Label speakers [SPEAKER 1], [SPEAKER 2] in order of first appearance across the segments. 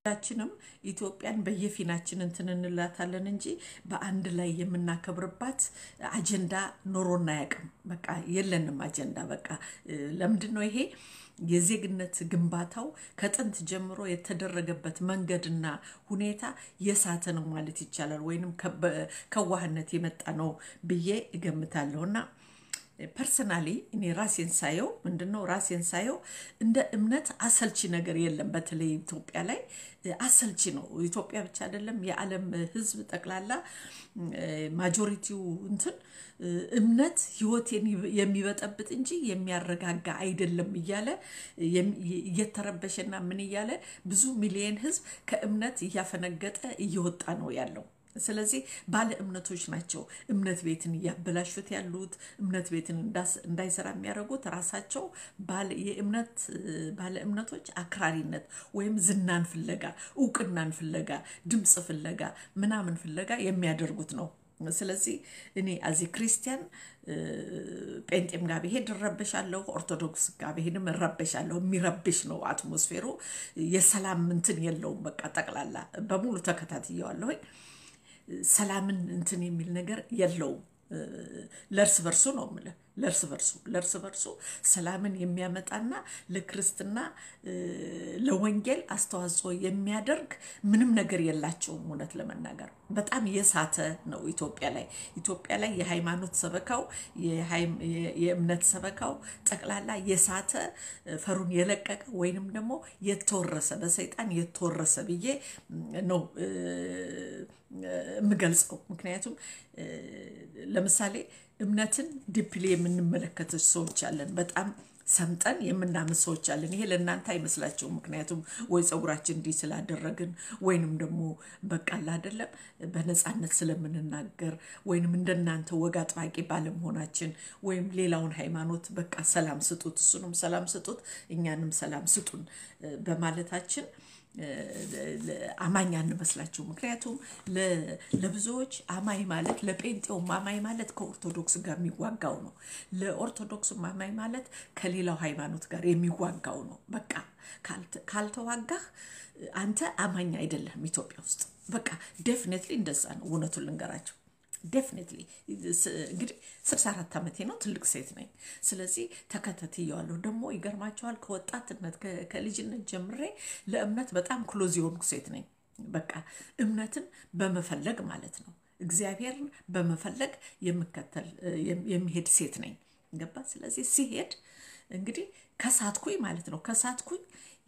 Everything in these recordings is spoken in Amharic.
[SPEAKER 1] ሁላችንም ኢትዮጵያን በየፊናችን እንትን እንላታለን እንጂ በአንድ ላይ የምናከብርባት አጀንዳ ኖሮና አያውቅም። በቃ የለንም አጀንዳ። በቃ ለምንድን ነው ይሄ የዜግነት ግንባታው ከጥንት ጀምሮ የተደረገበት መንገድና ሁኔታ የሳተ ነው ማለት ይቻላል፣ ወይንም ከዋህነት የመጣ ነው ብዬ እገምታለሁ እና ፐርሰናሊ እኔ ራሴን ሳየው ምንድን ነው ራሴን ሳየው እንደ እምነት አሰልቺ ነገር የለም። በተለይ ኢትዮጵያ ላይ አሰልቺ ነው። ኢትዮጵያ ብቻ አይደለም የዓለም ሕዝብ ጠቅላላ ማጆሪቲው እንትን እምነት ህይወቴን የሚበጠብጥ እንጂ የሚያረጋጋ አይደለም እያለ እየተረበሸና ምን እያለ ብዙ ሚሊየን ሕዝብ ከእምነት እያፈነገጠ እየወጣ ነው ያለው። ስለዚህ ባለ እምነቶች ናቸው እምነት ቤትን እያበላሹት ያሉት። እምነት ቤትን እንዳይሰራ የሚያደርጉት ራሳቸው የእምነት ባለ እምነቶች አክራሪነት ወይም ዝናን ፍለጋ፣ እውቅናን ፍለጋ፣ ድምፅ ፍለጋ፣ ምናምን ፍለጋ የሚያደርጉት ነው። ስለዚህ እኔ አዚ ክርስቲያን ጴንጤም ጋር ብሄድ እረበሻለሁ፣ ኦርቶዶክስ ጋር ብሄድም እረበሻለሁ። የሚረብሽ ነው አትሞስፌሩ። የሰላም እንትን የለውም። በቃ ጠቅላላ በሙሉ ተከታትየዋለሁኝ። ሰላምን እንትን የሚል ነገር የለውም። ለእርስ በርሱ ነው የምልህ። ለእርስ በርሱ ለእርስ በርሱ ሰላምን የሚያመጣና ለክርስትና ለወንጌል አስተዋጽኦ የሚያደርግ ምንም ነገር የላቸውም። እውነት ለመናገር በጣም የሳተ ነው ኢትዮጵያ ላይ ኢትዮጵያ ላይ የሃይማኖት ሰበካው የእምነት ሰበካው ጠቅላላ የሳተ ፈሩን የለቀቀ ወይንም ደግሞ የተወረሰ በሰይጣን የተወረሰ ብዬ ነው የምገልጸው። ምክንያቱም ለምሳሌ እምነትን ዲፕሊ የምንመለከት ሰዎች አለን። በጣም ሰምጠን የምናምን ሰዎች አለን። ይሄ ለእናንተ አይመስላቸውም። ምክንያቱም ወይ ፀጉራችን እንዲህ ስላደረግን ወይንም ደግሞ በቃል አይደለም በነፃነት ስለምንናገር ወይንም እንደናንተ ወግ አጥባቂ ባለመሆናችን ወይም ሌላውን ሃይማኖት በቃ ሰላም ስጡት፣ እሱንም ሰላም ስጡት፣ እኛንም ሰላም ስጡን በማለታችን አማኝ አንመስላቸው። ምክንያቱም ለብዙዎች አማኝ ማለት ለጴንጤውም አማኝ ማለት ከኦርቶዶክስ ጋር የሚዋጋው ነው። ለኦርቶዶክስም አማኝ ማለት ከሌላው ሃይማኖት ጋር የሚዋጋው ነው። በቃ ካልተዋጋህ አንተ አማኝ አይደለህም ኢትዮጵያ ውስጥ። በቃ ዴፊኔትሊ እንደዛ ነው። እውነቱን ልንገራቸው ዴፊኔትሊ እንግዲህ ስልሳ አራት ዓመቴ ነው። ትልቅ ሴት ነኝ። ስለዚህ ተከታትየዋለሁ። ደግሞ ይገርማቸዋል ከወጣትነት ከልጅነት ጀምሬ ለእምነት በጣም ክሎዝ የሆንኩ ሴት ነኝ። በቃ እምነትን በመፈለግ ማለት ነው። እግዚአብሔርን በመፈለግ የምከተል የሚሄድ ሴት ነኝ። ገባ? ስለዚህ ሲሄድ እንግዲህ ከሳትኩኝ ማለት ነው። ከሳትኩኝ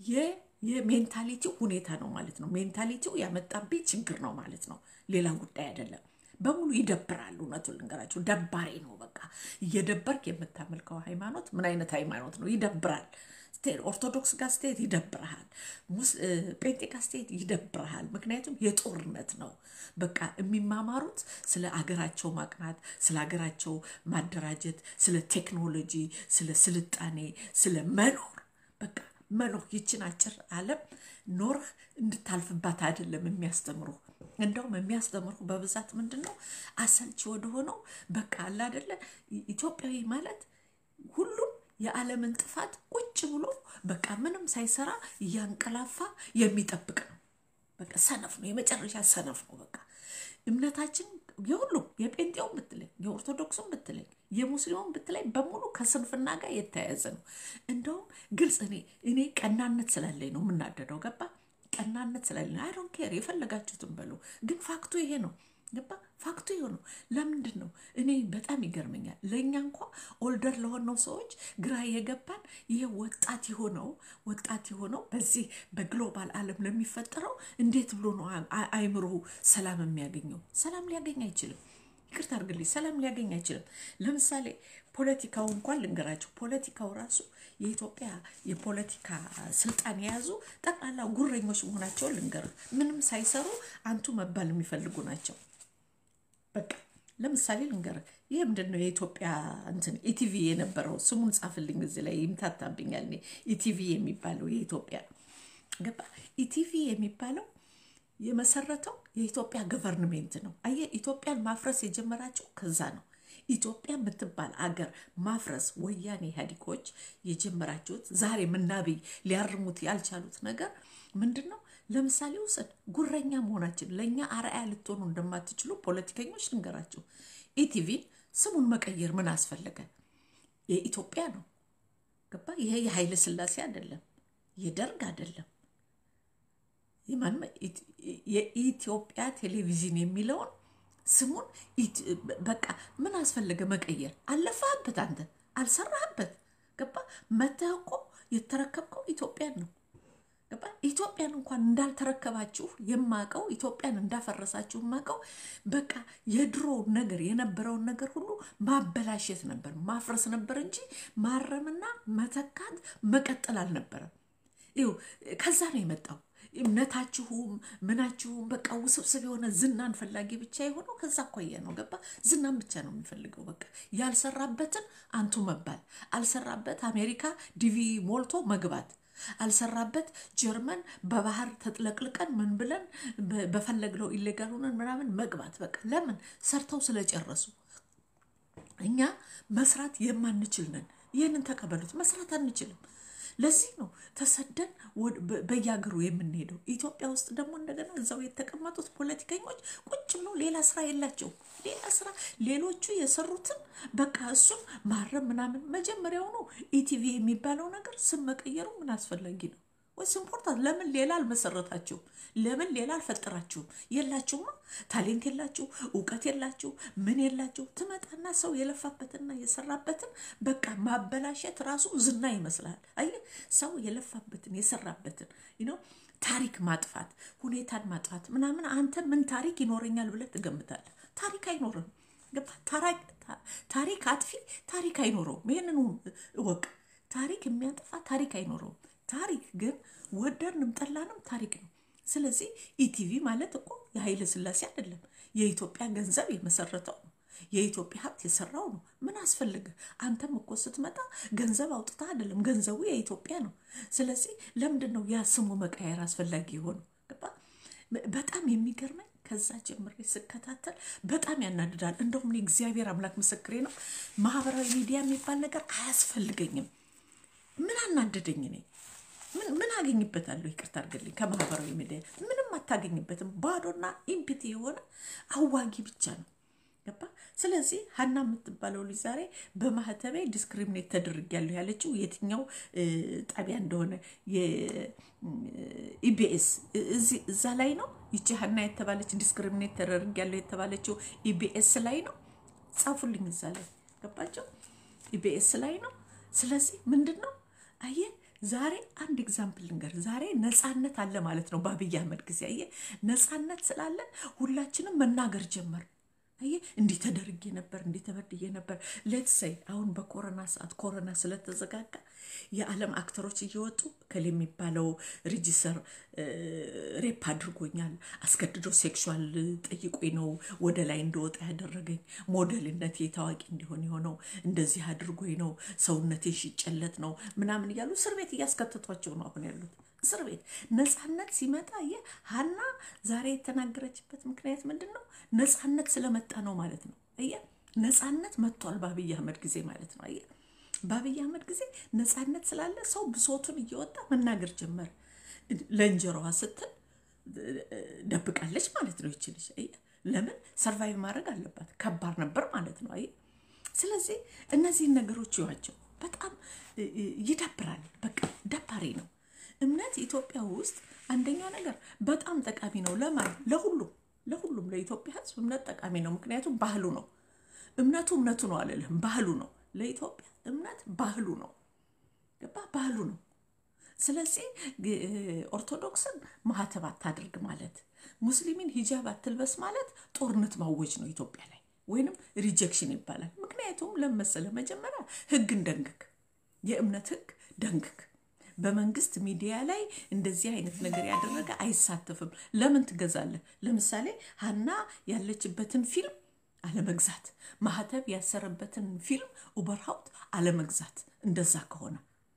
[SPEAKER 1] የሜንታሊቲው ሁኔታ ነው ማለት ነው። ሜንታሊቲው ያመጣብኝ ችግር ነው ማለት ነው። ሌላ ጉዳይ አይደለም። በሙሉ ይደብራል። እውነቱን ልንገራቸው ደባሪ ነው። በቃ እየደበርክ የምታመልከው ሃይማኖት ምን አይነት ሃይማኖት ነው? ይደብራል። ኦርቶዶክስ ጋር ስትሄድ ይደብርሃል። ጴንጤ ጋር ስትሄድ ይደብርሃል። ምክንያቱም የጦርነት ነው። በቃ የሚማማሩት ስለ አገራቸው ማቅናት፣ ስለ አገራቸው ማደራጀት፣ ስለ ቴክኖሎጂ፣ ስለ ስልጣኔ፣ ስለ መኖር በቃ መኖር ይችን አጭር ዓለም ኖርህ እንድታልፍባት አይደለም የሚያስተምሩ እንደውም የሚያስተምሩ በብዛት ምንድን ነው አሰልቺ ወደሆነው በቃ አለ አይደለ ኢትዮጵያዊ ማለት ሁሉም የዓለምን ጥፋት ቁጭ ብሎ በቃ ምንም ሳይሰራ እያንቀላፋ የሚጠብቅ ነው። በቃ ሰነፍ ነው፣ የመጨረሻ ሰነፍ ነው። በቃ እምነታችን የሁሉም የጴንጤውን ብትለኝ፣ የኦርቶዶክሱን ብትለኝ፣ የሙስሊሙን ብትለኝ በሙሉ ከስንፍና ጋር የተያያዘ ነው። እንደውም ግልጽ እኔ እኔ ቀናነት ስላለኝ ነው የምናደደው። ገባ ቀናነት ስላለኝ አይ ዶንት ኬር የፈለጋችሁትን በሉ። ግን ፋክቱ ይሄ ነው። ገባ ፋክቱ ይሄ ነው። ለምንድን ነው እኔ በጣም ይገርመኛል። ለእኛ እንኳ ኦልደር ለሆነው ሰዎች ግራ የገባን ይሄ ወጣት የሆነው ወጣት የሆነው በዚህ በግሎባል ዓለም ለሚፈጠረው እንዴት ብሎ ነው አይምሮ ሰላም የሚያገኘው? ሰላም ሊያገኝ አይችልም። ይቅርታ አድርግልኝ፣ ሰላም ሊያገኝ አይችልም። ለምሳሌ ፖለቲካው እንኳን ልንገራቸው። ፖለቲካው ራሱ የኢትዮጵያ የፖለቲካ ስልጣን የያዙ ጠቅላላ ጉረኞች መሆናቸውን ልንገር። ምንም ሳይሰሩ አንቱ መባል የሚፈልጉ ናቸው። በቃ ለምሳሌ ልንገር፣ ይህ ምንድን ነው የኢትዮጵያ እንትን ኢቲቪ የነበረው ስሙን ጻፍልኝ፣ እዚህ ላይ ይምታታብኛል። እኔ ኢቲቪ የሚባለው የኢትዮጵያ ገባ ኢቲቪ የሚባለው የመሰረተው የኢትዮጵያ ገቨርንሜንት ነው። አየህ ኢትዮጵያን ማፍረስ የጀመራቸው ከዛ ነው። ኢትዮጵያ የምትባል አገር ማፍረስ ወያኔ ኢህአዴጎች የጀመራችሁት ዛሬ ምናብይ ሊያርሙት ያልቻሉት ነገር ምንድን ነው? ለምሳሌ ውሰድ፣ ጉረኛ መሆናችን ለእኛ አርአያ ልትሆኑ እንደማትችሉ ፖለቲከኞች ልንገራችሁ። ኢቲቪን ስሙን መቀየር ምን አስፈለገ? የኢትዮጵያ ነው። ገባ? ይሄ የኃይለ ሥላሴ አይደለም፣ የደርግ አይደለም። የኢትዮጵያ ቴሌቪዥን የሚለውን ስሙን በቃ ምን አስፈለገ መቀየር? አለፋህበት፣ አንተ አልሰራህበት። ገባ? መተህ እኮ የተረከብከው ኢትዮጵያን ነው። ገባ? ኢትዮጵያን እንኳን እንዳልተረከባችሁ የማቀው ኢትዮጵያን እንዳፈረሳችሁ የማቀው በቃ የድሮ ነገር የነበረውን ነገር ሁሉ ማበላሸት ነበር፣ ማፍረስ ነበር እንጂ ማረምና መተካት መቀጠል አልነበረም። ይኸው ከዛ ነው የመጣው እምነታችሁም ምናችሁም በቃ ውስብስብ የሆነ ዝናን ፈላጊ ብቻ የሆነው ከዛ አኳያ ነው። ገባ? ዝናን ብቻ ነው የሚፈልገው። በቃ ያልሰራበትን አንቱ መባል፣ አልሰራበት አሜሪካ ዲቪ ሞልቶ መግባት አልሰራበት ጀርመን በባህር ተጥለቅልቀን ምን ብለን በፈለግነው ኢሌጋል ሆነን ምናምን መግባት። በቃ ለምን ሰርተው ስለጨረሱ። እኛ መስራት የማንችል ነን። ይህንን ተቀበሉት። መስራት አንችልም። ለዚህ ነው ተሰደን በየሀገሩ የምንሄደው። ኢትዮጵያ ውስጥ ደግሞ እንደገና እዛው የተቀመጡት ፖለቲከኞች ቁጭ ብለው ሌላ ስራ የላቸውም። ሌላ ስራ ሌሎቹ የሰሩትን በቃ እሱን ማረም ምናምን። መጀመሪያውኑ ኢቲቪ የሚባለው ነገር ስም መቀየሩ ምን አስፈላጊ ነው ወይስ ኢምፖርታንት? ለምን ሌላ አልመሰረታችሁም? ለምን ሌላ አልፈጠራችሁም? የላችሁማ። ታሌንት የላችሁ፣ እውቀት የላችሁ፣ ምን የላችሁ። ትመጣና ሰው የለፋበትና የሰራበትን በቃ ማበላሸት ራሱ ዝና ይመስላል። አየህ፣ ሰው የለፋበትን የሰራበትን ነው ታሪክ ማጥፋት፣ ሁኔታን ማጥፋት ምናምን። አንተ ምን ታሪክ ይኖረኛል ብለህ ትገምታለህ? ታሪክ አይኖርም። ታሪክ አጥፊ ታሪክ አይኖረውም። ይህንን እወቅ። ታሪክ የሚያጠፋ ታሪክ አይኖረውም። ታሪክ ግን ወደድንም ጠላንም ታሪክ ነው። ስለዚህ ኢቲቪ ማለት እኮ የኃይለ ሥላሴ አይደለም፣ የኢትዮጵያ ገንዘብ የመሰረተው ነው። የኢትዮጵያ ሀብት የሰራው ነው። ምን አስፈልገ? አንተም እኮ ስትመጣ ገንዘብ አውጥታ አይደለም፣ ገንዘቡ የኢትዮጵያ ነው። ስለዚህ ለምንድን ነው ያ ስሙ መቀየር አስፈላጊ የሆነው? በጣም የሚገርመኝ ከዛ ጀምሬ ስከታተል በጣም ያናድዳል። እንደውም እግዚአብሔር አምላክ ምስክሬ ነው፣ ማህበራዊ ሚዲያ የሚባል ነገር አያስፈልገኝም። ምን አናደደኝ እኔ ምን አገኝበታለሁ? ይቅርታ አድርግልኝ። ከማህበራዊ ሚዲያ ምንም አታገኝበትም። ባዶና ኢምፒቲ የሆነ አዋጊ ብቻ ነው። ገባ? ስለዚህ ሀና የምትባለው ልጅ ዛሬ በማህተቤ ዲስክሪሚኔት ተደርጊያለሁ ያለችው የትኛው ጣቢያ እንደሆነ የኢቢኤስ እዛ ላይ ነው። ይቺ ሀና የተባለች ዲስክሪሚኔት ተደርጊያለሁ የተባለችው ኢቢኤስ ላይ ነው። ጻፉልኝ፣ እዛ ላይ ገባቸው። ኢቢኤስ ላይ ነው። ስለዚህ ምንድን ነው አየህ ዛሬ አንድ ኤግዛምፕል ልንገር። ዛሬ ነፃነት አለ ማለት ነው። በአብይ አህመድ ጊዜ አየህ፣ ነፃነት ስላለን ሁላችንም መናገር ጀመር። አየህ፣ እንዲህ ተደርጌ ነበር፣ እንዲህ ተበድዬ ነበር። ሌትስ ሰይ አሁን በኮሮና ሰዓት ኮሮና ስለተዘጋጋ የዓለም አክተሮች እየወጡ ከል የሚባለው ሬጂስተር ሬፕ አድርጎኛል፣ አስገድዶ ሴክሹዋል ጠይቆኝ ነው ወደ ላይ እንደወጣ ያደረገኝ፣ ሞዴልነቴ ታዋቂ እንዲሆን የሆነው እንደዚህ አድርጎኝ ነው፣ ሰውነቴ ሽጨለት ነው ምናምን እያሉ እስር ቤት እያስከተቷቸው ነው አሁን ያሉት እስር ቤት። ነፃነት ሲመጣ ይህ ሀና ዛሬ የተናገረችበት ምክንያት ምንድን ነው? ነፃነት ስለመጣ ነው ማለት ነው። አየህ ነፃነት መጥቷል በአብይ አህመድ ጊዜ ማለት ነው። አየህ በአብይ አህመድ ጊዜ ነፃነት ስላለ ሰው ብሶቱን እየወጣ መናገር ጀመረ። ለእንጀራዋ ስትል ደብቃለች ማለት ነው ይችልች። ለምን ሰርቫይቭ ማድረግ አለባት? ከባድ ነበር ማለት ነው። አየህ ስለዚህ እነዚህን ነገሮች ይዋቸው። በጣም ይደብራል። በቃ ደባሪ ነው። እምነት ኢትዮጵያ ውስጥ አንደኛ ነገር በጣም ጠቃሚ ነው። ለማን ለሁሉም ለሁሉም ለኢትዮጵያ ሕዝብ እምነት ጠቃሚ ነው። ምክንያቱም ባህሉ ነው። እምነቱ እምነቱ ነው አልልህም፣ ባህሉ ነው። ለኢትዮጵያ እምነት ባህሉ ነው። ገባ ባህሉ ነው። ስለዚህ ኦርቶዶክስን ማህተብ አታድርግ ማለት፣ ሙስሊሚን ሂጃብ አትልበስ ማለት ጦርነት ማወጅ ነው ኢትዮጵያ ላይ ወይንም ሪጀክሽን ይባላል። ምክንያቱም ለመሰለ መጀመሪያ ህግን ደንግግ፣ የእምነት ህግ ደንግግ። በመንግስት ሚዲያ ላይ እንደዚህ አይነት ነገር ያደረገ አይሳተፍም። ለምን ትገዛለህ? ለምሳሌ ሀና ያለችበትን ፊልም አለመግዛት፣ ማህተብ ያሰረበትን ፊልም ኡበርሃውት አለመግዛት። እንደዛ ከሆነ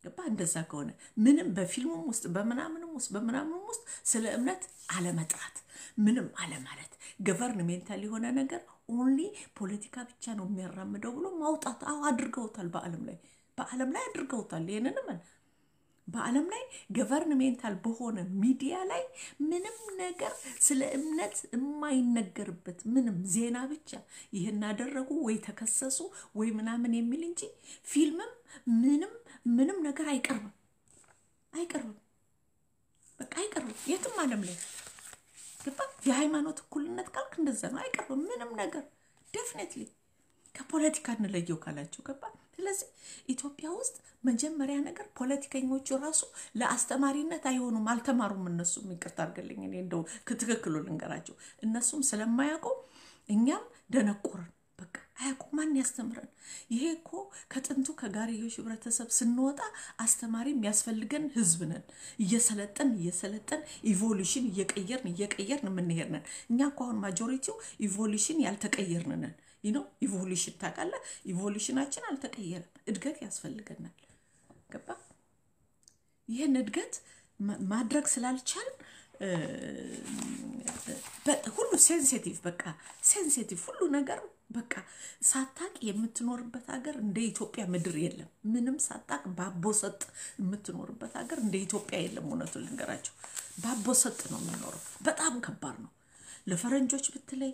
[SPEAKER 1] ገባ እንደዛ ከሆነ ምንም በፊልሙም ውስጥ በምናምንም ውስጥ በምናምንም ውስጥ ስለ እምነት አለመጥራት ምንም አለማለት ገቨርንሜንታል የሆነ ነገር ኦንሊ ፖለቲካ ብቻ ነው የሚያራምደው ብሎ ማውጣት አዎ አድርገውታል በአለም ላይ በአለም ላይ አድርገውታል ይህንንም በአለም ላይ ገቨርንሜንታል በሆነ ሚዲያ ላይ ምንም ነገር ስለ እምነት የማይነገርበት ምንም ዜና ብቻ ይህን አደረጉ ወይ ተከሰሱ ወይ ምናምን የሚል እንጂ ፊልምም ምንም ምንም ነገር አይቀርብም አይቀርብም በቃ አይቀርብም የትም አለም ላይ ገባ የሃይማኖት እኩልነት ካልክ እንደዛ ነው አይቀርብም ምንም ነገር ዴፊኔትሊ ከፖለቲካ እንለየው ካላችሁ ገባ ስለዚህ ኢትዮጵያ ውስጥ መጀመሪያ ነገር ፖለቲከኞቹ ራሱ ለአስተማሪነት አይሆኑም አልተማሩም እነሱም ይቅርታ አድርገልኝ እኔ እንደው ትክክሉ ልንገራቸው እነሱም ስለማያውቁ እኛም ደነቆርን በቃ አያውቁ ማን ያስተምረን ይሄ እኮ ከጥንቱ ከጋርዮሽ ህብረተሰብ ስንወጣ አስተማሪ የሚያስፈልገን ህዝብ ነን እየሰለጠን እየሰለጠን ኢቮሉሽን እየቀየርን እየቀየርን የምንሄድ ነን እኛ እኮ አሁን ማጆሪቲው ኢቮሉሽን ያልተቀየርን ነን ነው ኢቮሉሽን ታውቃለህ ኢቮሉሽናችን አልተቀየረም እድገት ያስፈልገናል ገባ ይህን እድገት ማድረግ ስላልቻል ሁሉ ሴንሲቲቭ በቃ ሴንሲቲቭ ሁሉ ነገር በቃ ሳታቅ የምትኖርበት ሀገር እንደ ኢትዮጵያ ምድር የለም ምንም ሳታቅ ባቦሰጥ የምትኖርበት ሀገር እንደ ኢትዮጵያ የለም እውነቱን ልንገራቸው ባቦሰጥ ነው የምኖረው በጣም ከባድ ነው ለፈረንጆች ብትለይ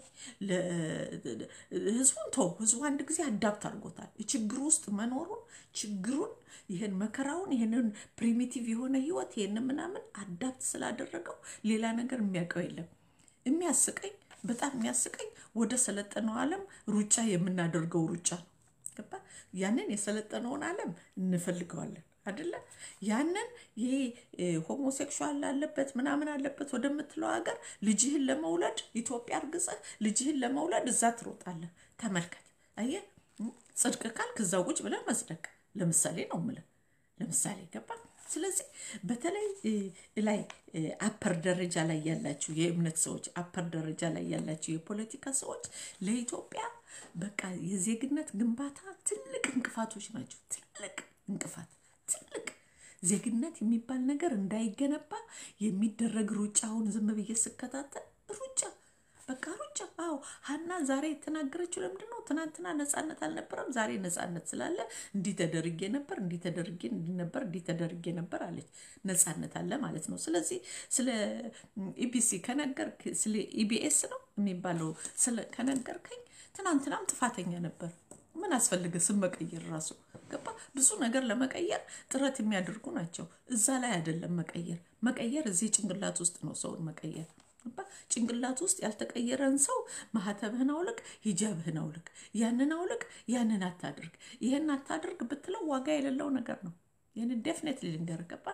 [SPEAKER 1] ህዝቡን ተው ህዝቡ አንድ ጊዜ አዳፕት አድርጎታል ችግር ውስጥ መኖሩን ችግሩን ይህን መከራውን ይህንን ፕሪሚቲቭ የሆነ ህይወት ይህን ምናምን አዳፕት ስላደረገው ሌላ ነገር የሚያውቀው የለም የሚያስቀኝ በጣም የሚያስቀኝ ወደ ሰለጠነው አለም ሩጫ የምናደርገው ሩጫ ነው ገባ ያንን የሰለጠነውን አለም እንፈልገዋለን አደለ ያንን ይሄ ሆሞሴክሹዋል አለበት ምናምን አለበት ወደምትለው ሀገር ልጅህን ለመውለድ ኢትዮጵያ እርግጸህ ልጅህን ለመውለድ እዛ ትሮጣለህ ተመልከት አየ ጽድቅ ካልክ እዛ ቁጭ ብለህ መጽደቅ ለምሳሌ ነው ምልህ ለምሳሌ ገባ ስለዚህ በተለይ ላይ አፐር ደረጃ ላይ ያላችሁ የእምነት ሰዎች አፐር ደረጃ ላይ ያላችሁ የፖለቲካ ሰዎች ለኢትዮጵያ በቃ የዜግነት ግንባታ ትልቅ እንቅፋቶች ናቸው ትልቅ እንቅፋት ትልቅ ዜግነት የሚባል ነገር እንዳይገነባ የሚደረግ ሩጫውን ዝም ብዬ ስከታተል ሩጫ በቃ ሩጫ አዎ ሀና ዛሬ የተናገረችው ለምንድን ነው ትናንትና ነፃነት አልነበረም ዛሬ ነፃነት ስላለ እንዲህ ተደርጌ ነበር እንዲህ ተደርጌ እንዲህ ነበር እንዲህ ተደርጌ ነበር አለች ነፃነት አለ ማለት ነው ስለዚህ ስለ ኢቢሲ ከነገርክ ስለ ኢቢኤስ ነው የሚባለው ስለ ከነገርከኝ ትናንትናም ጥፋተኛ ነበር ምን አስፈልገ ስም መቀየር ራሱ ገባ ብዙ ነገር ለመቀየር ጥረት የሚያደርጉ ናቸው እዛ ላይ አይደለም መቀየር መቀየር እዚህ ጭንቅላት ውስጥ ነው ሰውን መቀየር ጭንቅላት ውስጥ ያልተቀየረን ሰው ማህተብህን አውልቅ ሂጃብህን አውልቅ ያንን አውልቅ ያንን አታድርግ ይህን አታድርግ ብትለው ዋጋ የሌለው ነገር ነው ይህን ዴፍኔትሊ ልንገር ገባ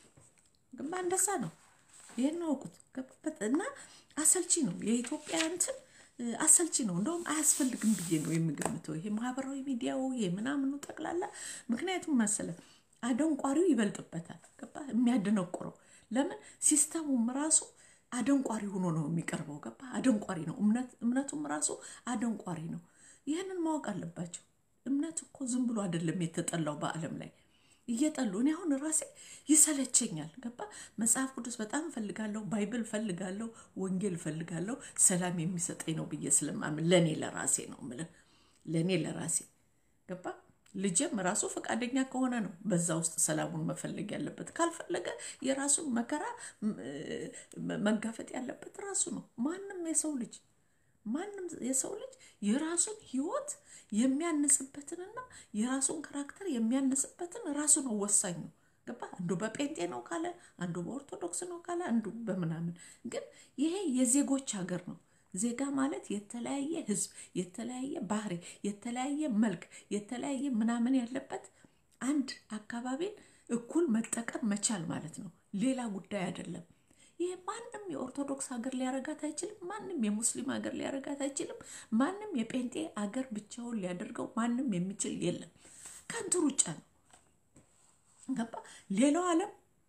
[SPEAKER 1] ግባ እንደዛ ነው ይህን አውቁት እና አሰልቺ ነው የኢትዮጵያ እንትን አሰልቺ ነው እንደውም አያስፈልግም ብዬ ነው የምገምተው ይሄ ማህበራዊ ሚዲያው ይሄ ምናምኑ ጠቅላላ ምክንያቱም መሰለ አደንቋሪው ይበልጥበታል ገባ የሚያደነቁረው ለምን ሲስተሙም ራሱ አደንቋሪ ሆኖ ነው የሚቀርበው ገባ አደንቋሪ ነው እምነቱም ራሱ አደንቋሪ ነው ይህንን ማወቅ አለባቸው እምነት እኮ ዝም ብሎ አይደለም የተጠላው በአለም ላይ እየጠሉ እኔ አሁን ራሴ ይሰለቸኛል ገባ መጽሐፍ ቅዱስ በጣም እፈልጋለሁ ባይብል እፈልጋለሁ ወንጌል እፈልጋለሁ ሰላም የሚሰጠኝ ነው ብዬ ስለማምን ለእኔ ለራሴ ነው ምልህ ለእኔ ለራሴ ገባ ልጅም ራሱ ፈቃደኛ ከሆነ ነው በዛ ውስጥ ሰላሙን መፈለግ ያለበት ካልፈለገ የራሱን መከራ መጋፈጥ ያለበት ራሱ ነው ማንም የሰው ልጅ ማንም የሰው ልጅ የራሱን ህይወት የሚያንጽበትንና የራሱን ካራክተር የሚያንጽበትን ራሱ ነው ወሳኝ ነው ገባ አንዱ በጴንጤ ነው ካለ አንዱ በኦርቶዶክስ ነው ካለ አንዱ በምናምን ግን ይሄ የዜጎች ሀገር ነው ዜጋ ማለት የተለያየ ህዝብ የተለያየ ባህሪ የተለያየ መልክ የተለያየ ምናምን ያለበት አንድ አካባቢን እኩል መጠቀም መቻል ማለት ነው ሌላ ጉዳይ አይደለም ይህ ማንም የኦርቶዶክስ ሀገር ሊያረጋት አይችልም ማንም የሙስሊም ሀገር ሊያረጋት አይችልም ማንም የጴንጤ ሀገር ብቻውን ሊያደርገው ማንም የሚችል የለም ከንቱ ሩጫ ነው ገባ ሌላው አለም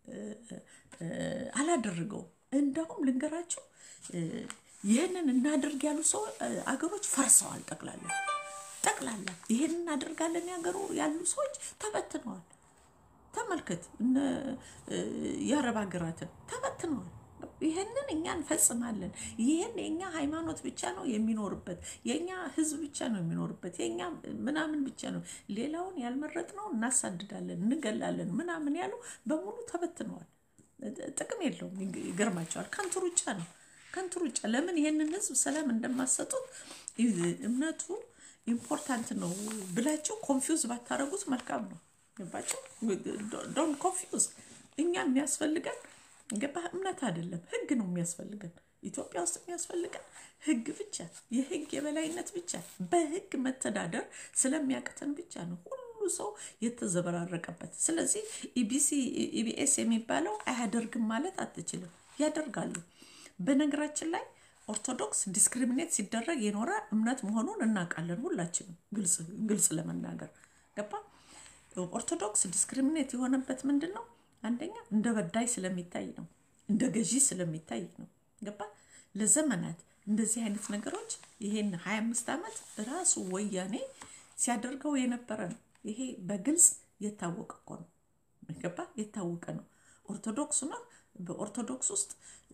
[SPEAKER 1] አላደረገውም እንደውም ልንገራቸው ይህንን እናደርግ ያሉ ሰው አገሮች ፈርሰዋል ጠቅላላ ጠቅላላ ይህን እናደርጋለን ያገሩ ያሉ ሰዎች ተበትነዋል ተመልከት፣ እነ የአረብ ሀገራትን ተበትነዋል። ይህንን እኛ እንፈጽማለን። ይህን የእኛ ሃይማኖት ብቻ ነው የሚኖርበት፣ የእኛ ህዝብ ብቻ ነው የሚኖርበት፣ የእኛ ምናምን ብቻ ነው። ሌላውን ያልመረጥነው እናሳድዳለን፣ እንገላለን ምናምን ያሉ በሙሉ ተበትነዋል። ጥቅም የለውም። ይገርማቸዋል። ከንቱ ሩጫ ነው፣ ከንቱ ሩጫ። ለምን ይህንን ህዝብ ሰላም እንደማሰጡት እምነቱ ኢምፖርታንት ነው ብላችሁ ኮንፊውዝ ባታረጉት መልካም ነው። ገባችሁ? ዶን ኮንፊውዝ። እኛ የሚያስፈልገን ገባህ? እምነት አይደለም ህግ ነው የሚያስፈልገን። ኢትዮጵያ ውስጥ የሚያስፈልገን ህግ ብቻ፣ የህግ የበላይነት ብቻ፣ በህግ መተዳደር ስለሚያቅተን ብቻ ነው ሁሉ ሰው የተዘበራረቀበት። ስለዚህ ኢቢሲ ኢቢኤስ የሚባለው አያደርግም ማለት አትችልም። ያደርጋሉ። በነገራችን ላይ ኦርቶዶክስ ዲስክሪሚኔት ሲደረግ የኖረ እምነት መሆኑን እናውቃለን ሁላችንም። ግልጽ ለመናገር ገባ። ኦርቶዶክስ ዲስክሪሚኔት የሆነበት ምንድን ነው? አንደኛ እንደ በዳይ ስለሚታይ ነው፣ እንደ ገዢ ስለሚታይ ነው። ገባ። ለዘመናት እንደዚህ አይነት ነገሮች ይሄን ሀያ አምስት ዓመት ራሱ ወያኔ ሲያደርገው የነበረ ነው። ይሄ በግልጽ የታወቀ እኮ ነው። ገባ። የታወቀ ነው። ኦርቶዶክስ ነው። በኦርቶዶክስ ውስጥ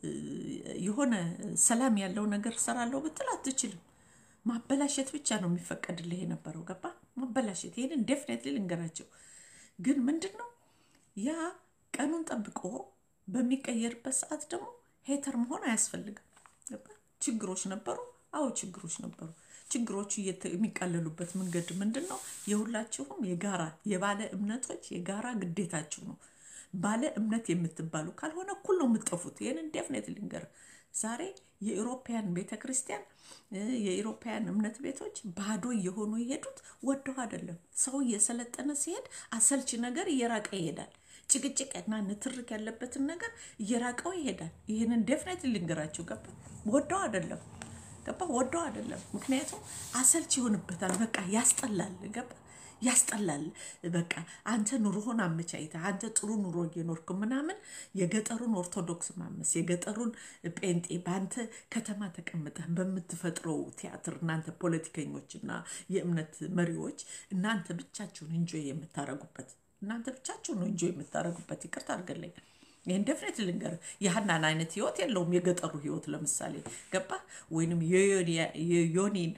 [SPEAKER 1] የሆነ ሰላም ያለው ነገር ሰራለሁ ብትል አትችልም። ማበላሸት ብቻ ነው የሚፈቀድልህ የነበረው። ገባ ማበላሸት። ይህንን ዴፍኔትሊ ልንገራቸው። ግን ምንድን ነው ያ ቀኑን ጠብቆ በሚቀየርበት ሰዓት ደግሞ ሄተር መሆን አያስፈልግም። ገባ ችግሮች ነበሩ። አዎ ችግሮች ነበሩ። ችግሮቹ የሚቃለሉበት መንገድ ምንድን ነው? የሁላችሁም የጋራ የባለ እምነቶች የጋራ ግዴታችሁ ነው። ባለ እምነት የምትባሉ ካልሆነ እኩል ነው የምትጠፉት። ይህንን ዴፍኔት ልንገር። ዛሬ የኢሮፓያን ቤተ ክርስቲያን የኢሮፓያን እምነት ቤቶች ባዶ እየሆኑ የሄዱት ወደው አይደለም። ሰው እየሰለጠነ ሲሄድ አሰልቺ ነገር እየራቀ ይሄዳል። ጭቅጭቅና ንትርክ ያለበትን ነገር እየራቀው ይሄዳል። ይህንን ዴፍኔት ልንገራችሁ። ገባ ወደው አይደለም ገባ ወደው አይደለም። ምክንያቱም አሰልች ይሆንበታል። በቃ ያስጠላል። ገባ ያስጠላል። በቃ አንተ ኑሮህን አመቻይተህ አንተ ጥሩ ኑሮ እየኖርክ ምናምን የገጠሩን ኦርቶዶክስ ማመስ የገጠሩን ጴንጤ በአንተ ከተማ ተቀምጠህ በምትፈጥረው ቲያትር እናንተ ፖለቲከኞችና የእምነት መሪዎች እናንተ ብቻችሁን እንጆይ የምታረጉበት እናንተ ብቻችሁን ነው እንጆይ የምታረጉበት። ይቅርታ አድርገለኝ። ይህን ደፍነት ልንገር፣ የሀናን አይነት ህይወት የለውም የገጠሩ ህይወት። ለምሳሌ ገባ ወይንም የዮኒን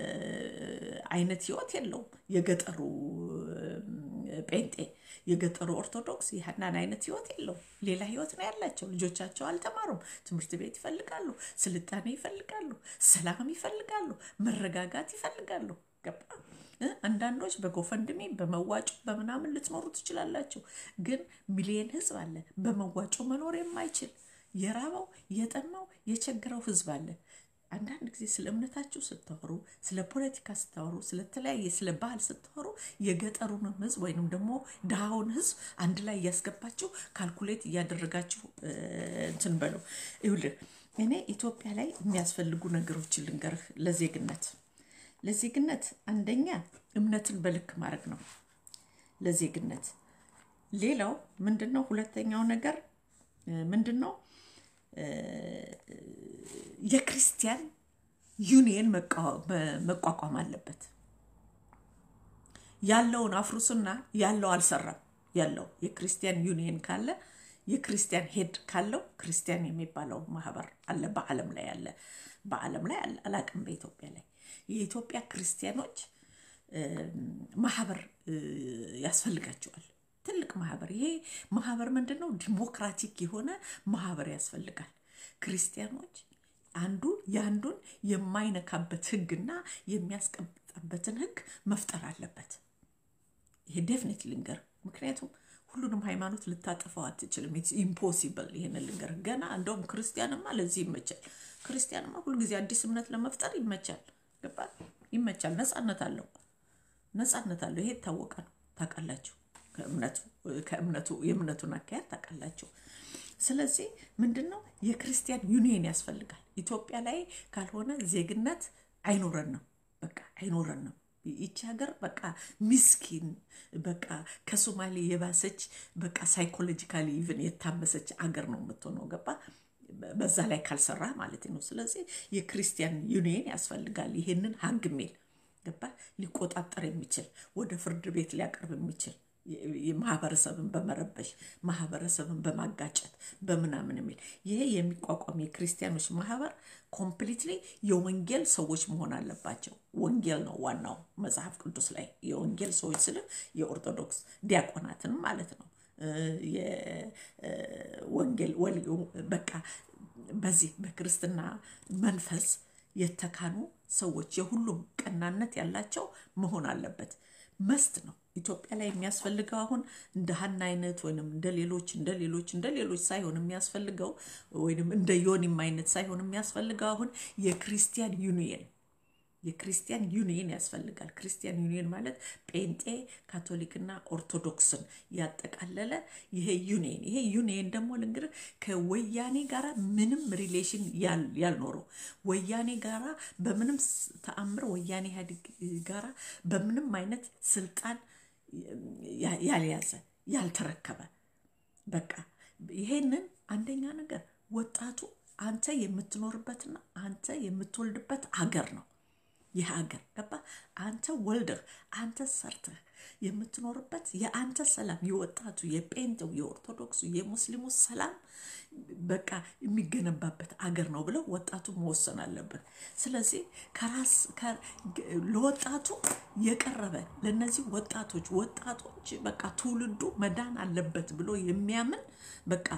[SPEAKER 1] አይነት ህይወት የለውም የገጠሩ ጴንጤ፣ የገጠሩ ኦርቶዶክስ የሀናን አይነት ህይወት የለውም። ሌላ ህይወት ነው ያላቸው። ልጆቻቸው አልተማሩም። ትምህርት ቤት ይፈልጋሉ፣ ስልጣኔ ይፈልጋሉ፣ ሰላም ይፈልጋሉ፣ መረጋጋት ይፈልጋሉ። ገባ አንዳንዶች በጎፈንድሜ በመዋጮ በምናምን ልትኖሩ ትችላላችሁ። ግን ሚሊየን ህዝብ አለ በመዋጮ መኖር የማይችል የራበው የጠማው የቸገረው ህዝብ አለ። አንዳንድ ጊዜ ስለ እምነታችሁ ስታወሩ፣ ስለ ፖለቲካ ስታወሩ፣ ስለተለያየ ስለ ባህል ስታወሩ የገጠሩንም ህዝብ ወይንም ደግሞ ድሃውን ህዝብ አንድ ላይ እያስገባችሁ ካልኩሌት እያደረጋችሁ እንትን በለው። ይኸውልህ እኔ ኢትዮጵያ ላይ የሚያስፈልጉ ነገሮችን ልንገርህ ለዜግነት ለዜግነት አንደኛ እምነትን በልክ ማድረግ ነው ለዜግነት። ሌላው ምንድን ነው? ሁለተኛው ነገር ምንድን ነው? የክርስቲያን ዩኒየን መቋቋም አለበት። ያለውን አፍሩስና ያለው አልሰራም። ያለው የክርስቲያን ዩኒየን ካለ የክርስቲያን ሄድ ካለው ክርስቲያን የሚባለው ማህበር አለ፣ በዓለም ላይ አለ፣ በዓለም ላይ አለ። አላቅም በኢትዮጵያ ላይ የኢትዮጵያ ክርስቲያኖች ማህበር ያስፈልጋቸዋል። ትልቅ ማህበር። ይሄ ማህበር ምንድን ነው? ዲሞክራቲክ የሆነ ማህበር ያስፈልጋል። ክርስቲያኖች አንዱ የአንዱን የማይነካበት ህግና የሚያስቀምጠበትን ህግ መፍጠር አለበት። ይሄ ዴፍኒት ልንገር፣ ምክንያቱም ሁሉንም ሃይማኖት ልታጠፋው አትችልም። ኢትስ ኢምፖሲብል። ይህን ልንገር ገና እንደውም ክርስቲያንማ ለዚህ ይመቻል። ክርስቲያንማ ሁልጊዜ አዲስ እምነት ለመፍጠር ይመቻል። ገባል? ይመቻል። ነፃነት አለው፣ ነፃነት አለው። ይሄ የታወቀ ነው። ታውቃላችሁ፣ ከእምነቱ የእምነቱን አካሄድ ታውቃላችሁ። ስለዚህ ምንድን ነው የክርስቲያን ዩኒየን ያስፈልጋል። ኢትዮጵያ ላይ ካልሆነ ዜግነት አይኖረንም፣ በቃ አይኖረንም። ይቺ ሀገር በቃ ሚስኪን በቃ ከሶማሌ የባሰች በቃ ሳይኮሎጂካሊ ኢቭን የታመሰች አገር ነው የምትሆነው። ገባ በዛ ላይ ካልሰራ ማለት ነው። ስለዚህ የክርስቲያን ዩኒየን ያስፈልጋል። ይሄንን ሀግ ሜል ገባ ሊቆጣጠር የሚችል ወደ ፍርድ ቤት ሊያቀርብ የሚችል ማህበረሰብን በመረበሽ ማህበረሰብን በማጋጨት በምናምን የሚል ይሄ የሚቋቋም የክርስቲያኖች ማህበር ኮምፕሊትሊ የወንጌል ሰዎች መሆን አለባቸው። ወንጌል ነው ዋናው መጽሐፍ ቅዱስ ላይ የወንጌል ሰዎች ስል የኦርቶዶክስ ዲያቆናትንም ማለት ነው። የወንጌል በቃ በዚህ በክርስትና መንፈስ የተካኑ ሰዎች የሁሉም ቀናነት ያላቸው መሆን አለበት። መስት ነው። ኢትዮጵያ ላይ የሚያስፈልገው አሁን እንደ ሀና አይነት ወይም እንደ ሌሎች እንደ ሌሎች እንደ ሌሎች ሳይሆን የሚያስፈልገው ወይም እንደ ዮኒም አይነት ሳይሆን የሚያስፈልገው አሁን የክርስቲያን ዩኒየን የክርስቲያን ዩኒየን ያስፈልጋል። ክርስቲያን ዩኒየን ማለት ጴንጤ፣ ካቶሊክና ኦርቶዶክስን ያጠቃለለ ይሄ ዩኒየን ይሄ ዩኒየን ደግሞ ልንገርህ ከወያኔ ጋራ ምንም ሪሌሽን ያልኖረው ወያኔ ጋራ በምንም ተአምር ወያኔ ኢህአዴግ ጋራ በምንም አይነት ስልጣን ያልያዘ ያልተረከበ በቃ ይሄንን አንደኛ ነገር ወጣቱ አንተ የምትኖርበትና አንተ የምትወልድበት አገር ነው። ይህ ሀገር ገባ አንተ ወልደህ አንተ ሰርተህ የምትኖርበት የአንተ ሰላም የወጣቱ የጴንጤው የኦርቶዶክሱ የሙስሊሙ ሰላም በቃ የሚገነባበት አገር ነው ብለው ወጣቱ መወሰን አለበት። ስለዚህ ከራስ ለወጣቱ የቀረበ ለነዚህ ወጣቶች ወጣቶች በቃ ትውልዱ መዳን አለበት ብሎ የሚያምን በቃ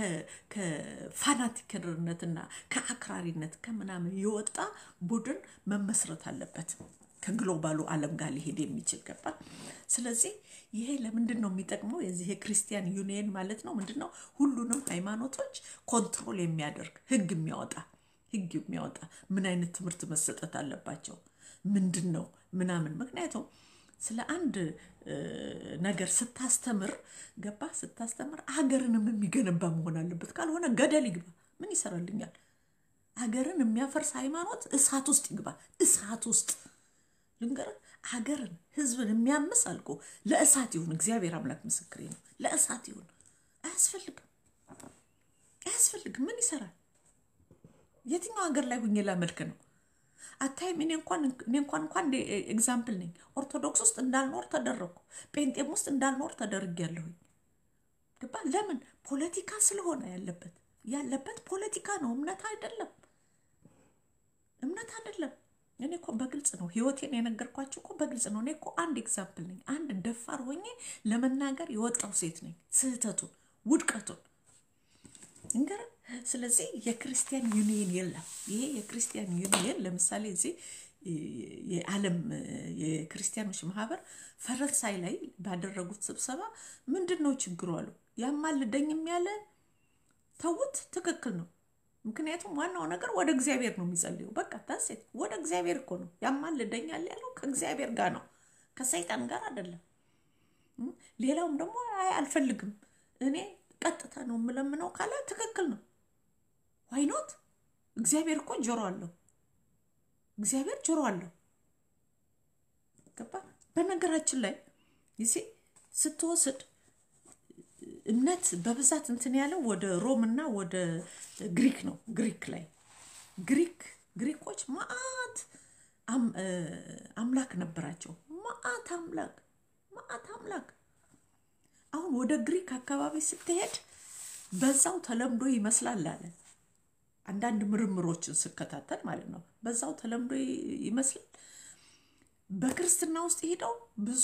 [SPEAKER 1] ከፋናቲክነትና ከአክራሪነት ከምናምን የወጣ ቡድን መመስረት አለበት ከግሎባሉ ዓለም ጋር ሊሄድ የሚችል ገባ። ስለዚህ ይሄ ለምንድን ነው የሚጠቅመው? የዚህ የክርስቲያን ዩኒየን ማለት ነው ምንድን ነው? ሁሉንም ሃይማኖቶች ኮንትሮል የሚያደርግ ህግ የሚያወጣ ህግ የሚያወጣ ምን አይነት ትምህርት መሰጠት አለባቸው ምንድን ነው ምናምን ምክንያቱም ስለ አንድ ነገር ስታስተምር ገባ ስታስተምር ሀገርንም የሚገነባ መሆን አለበት። ካልሆነ ገደል ይግባ ምን ይሰራልኛል? ሀገርን የሚያፈርስ ሃይማኖት እሳት ውስጥ ይግባ። እሳት ውስጥ ልንገርህ፣ ሀገርን ህዝብን የሚያምስ አልቆ ለእሳት ይሁን። እግዚአብሔር አምላክ ምስክሬ ነው። ለእሳት ይሁን። አያስፈልግም፣ አያስፈልግም። ምን ይሰራል? የትኛው ሀገር ላይ ሁኜ ላመልክ ነው? አታይም? እኔ እንኳን እኔ እንኳን እንኳን ኤግዛምፕል ነኝ። ኦርቶዶክስ ውስጥ እንዳልኖር ተደረግኩ። ጴንጤም ውስጥ እንዳልኖር ተደርጌያለሁኝ። ገባ? ለምን? ፖለቲካ ስለሆነ ያለበት ያለበት ፖለቲካ ነው፣ እምነት አይደለም። እምነት አይደለም። እኔ እኮ በግልጽ ነው ህይወቴን የነገርኳቸው እኮ በግልጽ ነው። እኔ እኮ አንድ ኤግዛምፕል ነኝ። አንድ ደፋር ሆኜ ለመናገር የወጣው ሴት ነኝ። ስህተቱን ውድቀቱን እንገር ስለዚህ የክርስቲያን ዩኒየን የለም። ይሄ የክርስቲያን ዩኒየን ለምሳሌ እዚህ የዓለም የክርስቲያኖች ማህበር ፈረንሳይ ላይ ባደረጉት ስብሰባ ምንድን ነው ችግሩ አሉ። ያማልደኝም ያለ ተውት፣ ትክክል ነው። ምክንያቱም ዋናው ነገር ወደ እግዚአብሔር ነው የሚጸልየው። በቃ ታሴት ወደ እግዚአብሔር እኮ ነው ያማልደኛል ያለው ከእግዚአብሔር ጋር ነው፣ ከሰይጣን ጋር አይደለም። ሌላውም ደግሞ አይ አልፈልግም እኔ ቀጥታ ነው የምለምነው ካለ ትክክል ነው። ዋይኖት እግዚአብሔር እኮ ጆሮ አለው። እግዚአብሔር ጆሮ አለው። ገባ። በነገራችን ላይ ይሴ ስትወስድ እምነት በብዛት እንትን ያለው ወደ ሮም እና ወደ ግሪክ ነው። ግሪክ ላይ ግሪክ ግሪኮች ማአት አምላክ ነበራቸው። ማአት አምላክ ማአት አምላክ አሁን ወደ ግሪክ አካባቢ ስትሄድ በዛው ተለምዶ ይመስላል አለ። አንዳንድ ምርምሮችን ስከታተል ማለት ነው። በዛው ተለምዶ ይመስላል። በክርስትና ውስጥ ሄደው ብዙ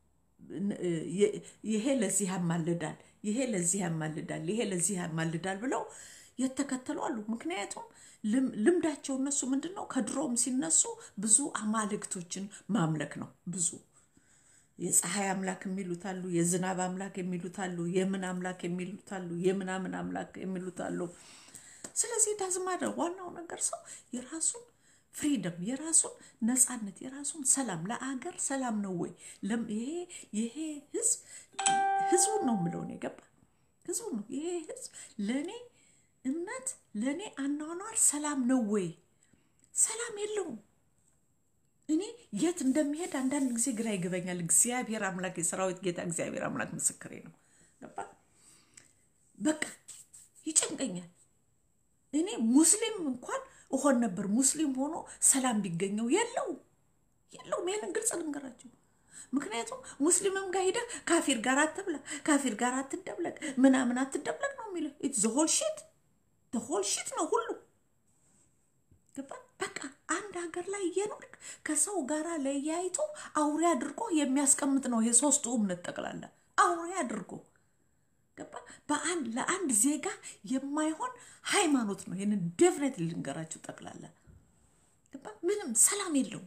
[SPEAKER 1] ይሄ ለዚህ ያማልዳል፣ ይሄ ለዚህ ያማልዳል፣ ይሄ ለዚህ ያማልዳል ብለው የተከተሉ አሉ። ምክንያቱም ልምዳቸው እነሱ ምንድን ነው ከድሮም ሲነሱ ብዙ አማልክቶችን ማምለክ ነው ብዙ የፀሐይ አምላክ የሚሉት አሉ፣ የዝናብ አምላክ የሚሉት አሉ፣ የምን አምላክ የሚሉት አሉ፣ የምናምን አምላክ የሚሉት አሉ። ስለዚህ ዳዝማደ ዋናው ነገር ሰው የራሱን ፍሪደም የራሱን ነፃነት የራሱን ሰላም ለአገር ሰላም ነው ወይ ይሄ ይሄ ህዝብ ህዝቡን ነው የምለው ነው የገባ ህዝቡ ነው ይሄ ህዝብ ለእኔ እምነት ለእኔ አኗኗር ሰላም ነው ወይ ሰላም የለውም እኔ የት እንደሚሄድ አንዳንድ ጊዜ ግራ ይገበኛል። እግዚአብሔር አምላክ የሰራዊት ጌታ እግዚአብሔር አምላክ ምስክሬ ነው። ገባ በቃ ይጨንቀኛል። እኔ ሙስሊም እንኳን እሆን ነበር ሙስሊም ሆኖ ሰላም ቢገኘው የለው የለውም። ይህንን ግልጽ ልንገራቸው። ምክንያቱም ሙስሊምም ጋር ሂደህ ካፊር ጋር አትብለቅ፣ ካፊር ጋር አትደብለቅ፣ ምናምን አትደብለቅ ነው የሚለው። ኢትስ ሆል ሺት ሆል ሺት ነው ሁሉ ገባ። በቃ አንድ ሀገር ላይ እየኖርክ ከሰው ጋር ለያይቶ አውሬ አድርጎ የሚያስቀምጥ ነው ይሄ ሶስቱ እምነት ጠቅላላ አውሬ አድርጎ ገባ። በአንድ ለአንድ ዜጋ የማይሆን ሃይማኖት ነው። ይህንን ዴፍኔት ልንገራቸው ጠቅላላ ገባ። ምንም ሰላም የለውም፣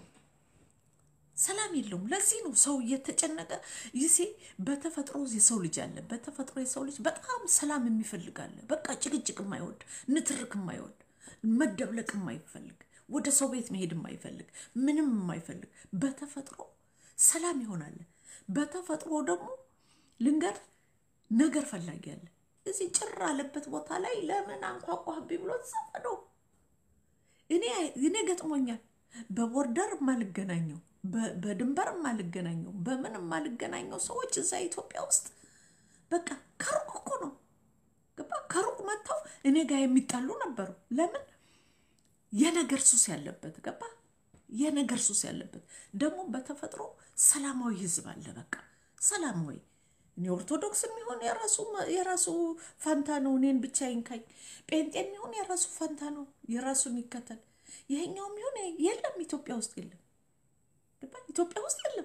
[SPEAKER 1] ሰላም የለውም። ለዚህ ነው ሰው እየተጨነቀ ይሴ በተፈጥሮ የሰው ልጅ አለ። በተፈጥሮ የሰው ልጅ በጣም ሰላም የሚፈልግ አለ። በቃ ጭቅጭቅ የማይወድ ንትርክ የማይወድ መደብለቅ የማይፈልግ ወደ ሰው ቤት መሄድ የማይፈልግ ምንም የማይፈልግ በተፈጥሮ ሰላም ይሆናል። በተፈጥሮ ደግሞ ልንገር ነገር ፈላጊ አለ። እዚህ ጭር አለበት ቦታ ላይ ለምን አንኳኳህብኝ ብሎ ተሰፈደው። እኔ እኔ ገጥሞኛል። በቦርደር የማልገናኘው በድንበር የማልገናኘው በምን የማልገናኘው ሰዎች እዛ ኢትዮጵያ ውስጥ በቃ ከሩቅ እኮ ነው ገባ ከሩቅ መጥተው እኔ ጋር የሚጣሉ ነበሩ። ለምን የነገር ሱስ ያለበት ገባ የነገር ሱስ ያለበት ደግሞ በተፈጥሮ ሰላማዊ ህዝብ አለ። በቃ ሰላማዊ እኔ ኦርቶዶክስ የሚሆን የራሱ የራሱ ፋንታ ነው። እኔን ብቻ ይንካኝ። ጴንጤ የሚሆን የራሱ ፋንታ ነው። የራሱን ይከተል። ይሄኛው የሚሆን የለም። ኢትዮጵያ ውስጥ የለም። ገባ ኢትዮጵያ ውስጥ የለም።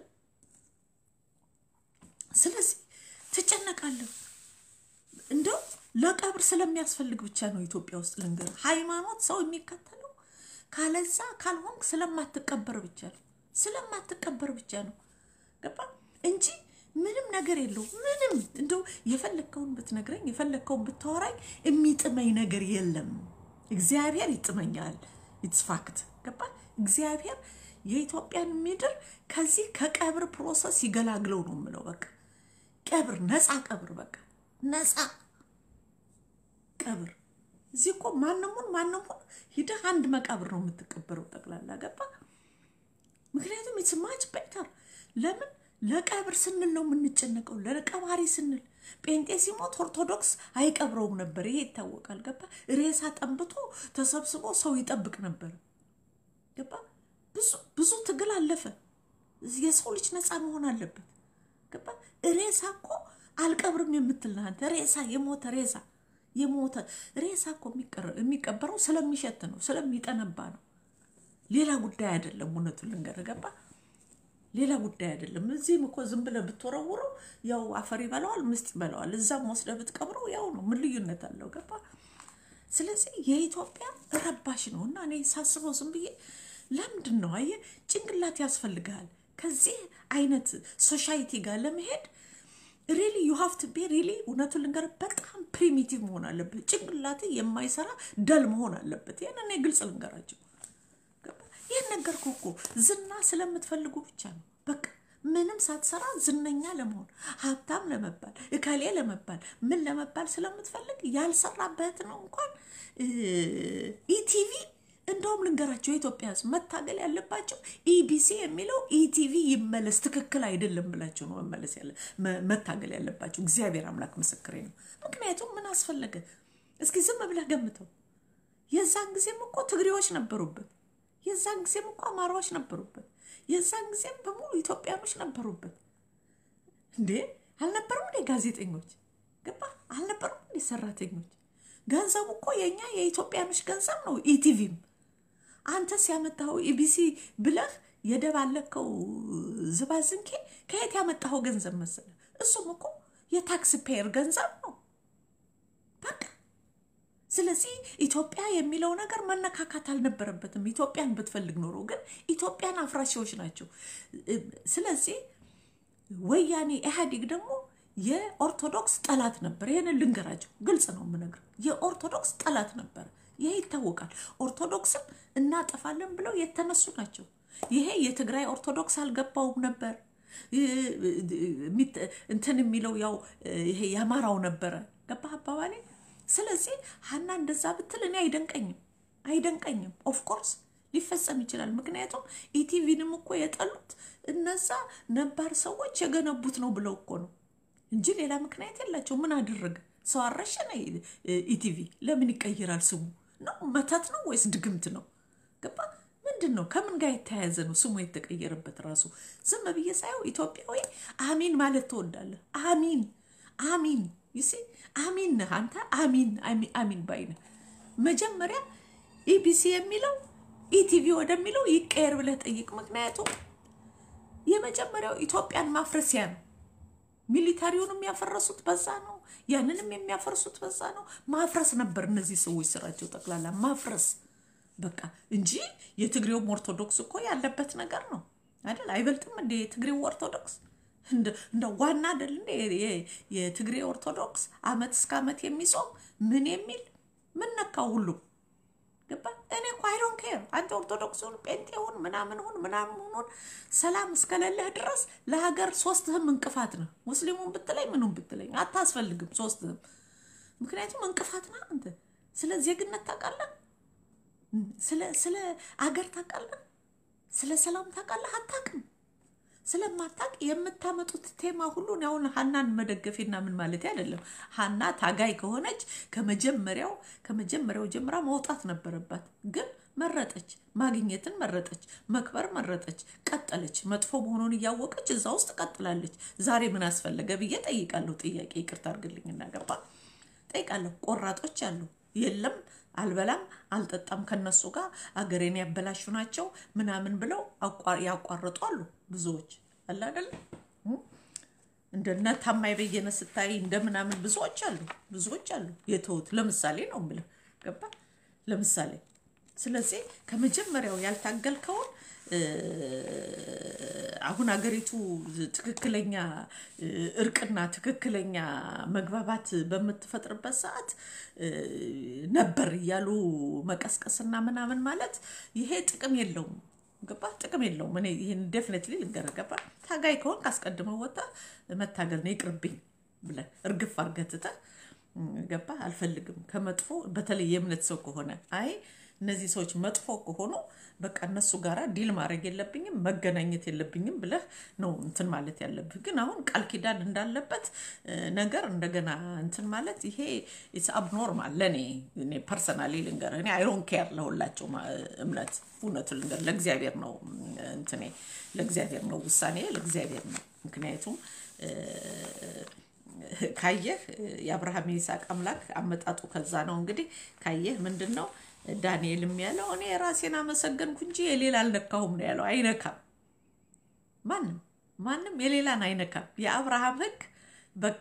[SPEAKER 1] ስለዚህ ትጨነቃለሁ እንደው ለቀብር ስለሚያስፈልግ ብቻ ነው ኢትዮጵያ ውስጥ ልንገር፣ ሃይማኖት ሰው የሚከተለው ካለዛ ካልሆንክ ስለማትቀበር ብቻ ነው ስለማትቀበር ብቻ ነው ገባ እንጂ ምንም ነገር የለው። ምንም እንደው የፈለግከውን ብትነግረኝ የፈለግከውን ብታወራኝ የሚጥመኝ ነገር የለም። እግዚአብሔር ይጥመኛል። ኢትስ ፋክት ገባ። እግዚአብሔር የኢትዮጵያን ምድር ከዚህ ከቀብር ፕሮሰስ ይገላግለው ነው የምለው። በቃ ቀብር ነፃ ቀብር በቃ ነፃ ቀብር። እዚህ እኮ ማንሙን ማንሙን ሂደህ አንድ መቃብር ነው የምትቀበረው ጠቅላላ ገባ። ምክንያቱም ኢትስ ማች ቤተር። ለምን ለቀብር ስንል ነው የምንጨነቀው፣ ለቀባሪ ስንል። ጴንጤ ሲሞት ኦርቶዶክስ አይቀብረውም ነበር፣ ይሄ ይታወቃል። ገባ። ሬሳ ጠንብቶ ተሰብስቦ ሰው ይጠብቅ ነበር። ገባ። ብዙ ብዙ ትግል አለፈ። የሰው ልጅ ነፃ መሆን አለበት። ገባ። ሬሳ እኮ አልቀብርም የምትል አንተ ሬሳ የሞተ ሬሳ የሞተ ሬሳ እኮ የሚቀበረው ስለሚሸት ነው፣ ስለሚጠነባ ነው። ሌላ ጉዳይ አይደለም። እውነቱን ልንገርህ ገባ ሌላ ጉዳይ አይደለም። እዚህም እኮ ዝም ብለህ ብትወረውረው ያው አፈር ይበላዋል፣ ምስጥ ይበላዋል። እዛም ወስደህ ብትቀብረው ያው ነው። ምን ልዩነት አለው? ገባ። ስለዚህ የኢትዮጵያ ረባሽ ነው እና እኔ ሳስበው ዝም ብዬ ለምንድን ነው አየህ፣ ጭንቅላት ያስፈልግሃል ከዚህ አይነት ሶሻይቲ ጋር ለመሄድ ሪሊ ዩ ሃቭ ቱ ቢ ሪሊ እውነቱን ልንገርህ በጣም ፕሪሚቲቭ መሆን አለበት። ጭንቅላት የማይሰራ ደል መሆን አለበት። ይህን እኔ ግልጽ ልንገራቸው ይህን ነገርኩ እኮ ዝና ስለምትፈልጉ ብቻ ነው። በቃ ምንም ሳትሰራ ዝነኛ ለመሆን ሀብታም ለመባል እከሌ ለመባል ምን ለመባል ስለምትፈልግ ያልሰራበት ነው። እንኳን ኢቲቪ እንደውም ልንገራቸው የኢትዮጵያ ሕዝብ መታገል ያለባቸው ኢቢሲ የሚለው ኢቲቪ ይመለስ፣ ትክክል አይደለም ብላቸው ነው መመለስ ያለ መታገል ያለባቸው። እግዚአብሔር አምላክ ምስክሬ ነው። ምክንያቱም ምን አስፈለገ? እስኪ ዝም ብለህ ገምተው። የዛን ጊዜም እኮ ትግሬዎች ነበሩበት። የዛን ጊዜም እኮ አማራዎች ነበሩበት። የዛን ጊዜም በሙሉ ኢትዮጵያኖች ነበሩበት። እንዴ አልነበሩም እንዴ ጋዜጠኞች? ገባ አልነበሩም እንዴ ሰራተኞች? ገንዘቡ እኮ የእኛ የኢትዮጵያኖች ገንዘብ ነው። ኢቲቪም አንተስ ያመጣኸው ኢቢሲ ብለህ የደባለከው ዝባዝንኬ ከየት ያመጣኸው ገንዘብ መሰለ? እሱም እኮ የታክስ ፔየር ገንዘብ ነው። በቃ ስለዚህ ኢትዮጵያ የሚለው ነገር መነካካት አልነበረበትም። ኢትዮጵያን ብትፈልግ ኖሮ ግን ኢትዮጵያን አፍራሺዎች ናቸው። ስለዚህ ወያኔ ኢህአዴግ ደግሞ የኦርቶዶክስ ጠላት ነበር። ይህንን ልንገራቸው፣ ግልጽ ነው የምነግር። የኦርቶዶክስ ጠላት ነበር። ይሄ ይታወቃል። ኦርቶዶክስን እናጠፋለን ብለው የተነሱ ናቸው። ይሄ የትግራይ ኦርቶዶክስ አልገባውም ነበር እንትን የሚለው ያው ይሄ የአማራው ነበረ። ገባህ አባባሌ? ስለዚህ ሀና እንደዛ ብትል እኔ አይደንቀኝም አይደንቀኝም። ኦፍኮርስ ሊፈጸም ይችላል። ምክንያቱም ኢቲቪንም እኮ የጠሉት እነዛ ነባር ሰዎች የገነቡት ነው ብለው እኮ ነው እንጂ ሌላ ምክንያት የላቸው። ምን አደረገ? ሰው አረሸነ? ኢቲቪ ለምን ይቀይራል ስሙ? ነው መተት ነው ወይስ ድግምት ነው? ገባ? ምንድን ነው? ከምን ጋር የተያያዘ ነው ስሙ የተቀየረበት? ራሱ ዝም ብዬ ሳየው ኢትዮጵያዊ አሚን ማለት ትወዳለህ። አሚን አሚን ይሴ አሚን ነህ አንተ። አሚን አሚን ባይ ነህ። መጀመሪያ ኢቢሲ የሚለው ኢቲቪ ወደሚለው ይቀየር ብለህ ጠይቅ። ምክንያቱም የመጀመሪያው ኢትዮጵያን ማፍረሲያ ነው። ሚሊታሪውንም ያፈረሱት በዛ ነው። ያንንም የሚያፈርሱት በዛ ነው። ማፍረስ ነበር እነዚህ ሰዎች ስራቸው ጠቅላላ ማፍረስ በቃ እንጂ የትግሬውም ኦርቶዶክስ እኮ ያለበት ነገር ነው አይደል? አይበልጥም እንደ የትግሬው ኦርቶዶክስ እንደ ዋና አይደል እንደ የትግሬ ኦርቶዶክስ አመት እስከ አመት የሚጾም ምን የሚል ምን ነካው ሁሉ ገባ። እኔ እኮ አይዶን ኬር አንተ ኦርቶዶክስ ሁን ጴንጤ ሁን ምናምን ሁን ምናምን ሁን ሰላም እስከሌለህ ድረስ ለሀገር ሶስትህም እንቅፋት ነው። ሙስሊሙን ብትለኝ ምኑን ብትለኝ አታስፈልግም ሶስትህም። ምክንያቱም እንቅፋት ነህ አንተ። ስለ ዜግነት ታውቃለህ? ስለ አገር ታውቃለህ? ስለ ሰላም ታውቃለህ? አታውቅም። ስለማታውቅ የምታመጡት ቴማ ሁሉን አሁን ሀናን መደገፌና ምን ማለት አይደለም። ሀና ታጋይ ከሆነች ከመጀመሪያው ከመጀመሪያው ጀምራ መውጣት ነበረባት። ግን መረጠች፣ ማግኘትን መረጠች፣ መክበር መረጠች፣ ቀጠለች። መጥፎ መሆኑን እያወቀች እዛ ውስጥ ቀጥላለች። ዛሬ ምን አስፈለገ ብዬ ጠይቃለሁ። ጥያቄ ይቅርታ አድርግልኝ እናገባ ጠይቃለሁ። ቆራጦች አሉ የለም አልበላም አልጠጣም ከነሱ ጋር አገሬን ያበላሹ ናቸው ምናምን ብለው ያቋርጡ አሉ። ብዙዎች አለ አይደለ? እንደነ ታማኝ በየነ ስታይ እንደ ምናምን ብዙዎች አሉ፣ ብዙዎች አሉ የተውት። ለምሳሌ ነው የምልህ ገባ? ለምሳሌ ስለዚህ ከመጀመሪያው ያልታገልከውን አሁን አገሪቱ ትክክለኛ እርቅና ትክክለኛ መግባባት በምትፈጥርበት ሰዓት ነበር እያሉ መቀስቀስና ምናምን ማለት ይሄ ጥቅም የለውም። ገባ? ጥቅም የለውም። እኔ ይህን ዴፊኔትሊ ልንገርህ። ገባ? ታጋይ ከሆንክ አስቀድመው ወጣ መታገል ነው ይቅርብኝ ብለህ እርግፍ አድርገህ ትተህ ገባ? አልፈልግም ከመጥፎ በተለይ የእምነት ሰው ከሆነ አይ እነዚህ ሰዎች መጥፎ ከሆኑ በቃ እነሱ ጋር ዲል ማድረግ የለብኝም መገናኘት የለብኝም ብለህ ነው እንትን ማለት ያለብህ። ግን አሁን ቃል ኪዳን እንዳለበት ነገር እንደገና እንትን ማለት ይሄ ኢትስ አብኖርማል ለእኔ እኔ ፐርሰናሊ ልንገርህ፣ እኔ አይሮን ኬር ለሁላቸው እምነት እውነቱ ልንገር ለእግዚአብሔር ነው እንትኔ ለእግዚአብሔር ነው ውሳኔ ለእግዚአብሔር ነው። ምክንያቱም ካየህ የአብርሃም የይስሐቅ አምላክ አመጣጡ ከዛ ነው። እንግዲህ ካየህ ምንድን ነው ዳንኤልም ያለው እኔ ራሴን አመሰገንኩ እንጂ የሌላ አልነካሁም ነው ያለው። አይነካም፣ ማንም ማንም የሌላን አይነካም። የአብርሃም ሕግ በቃ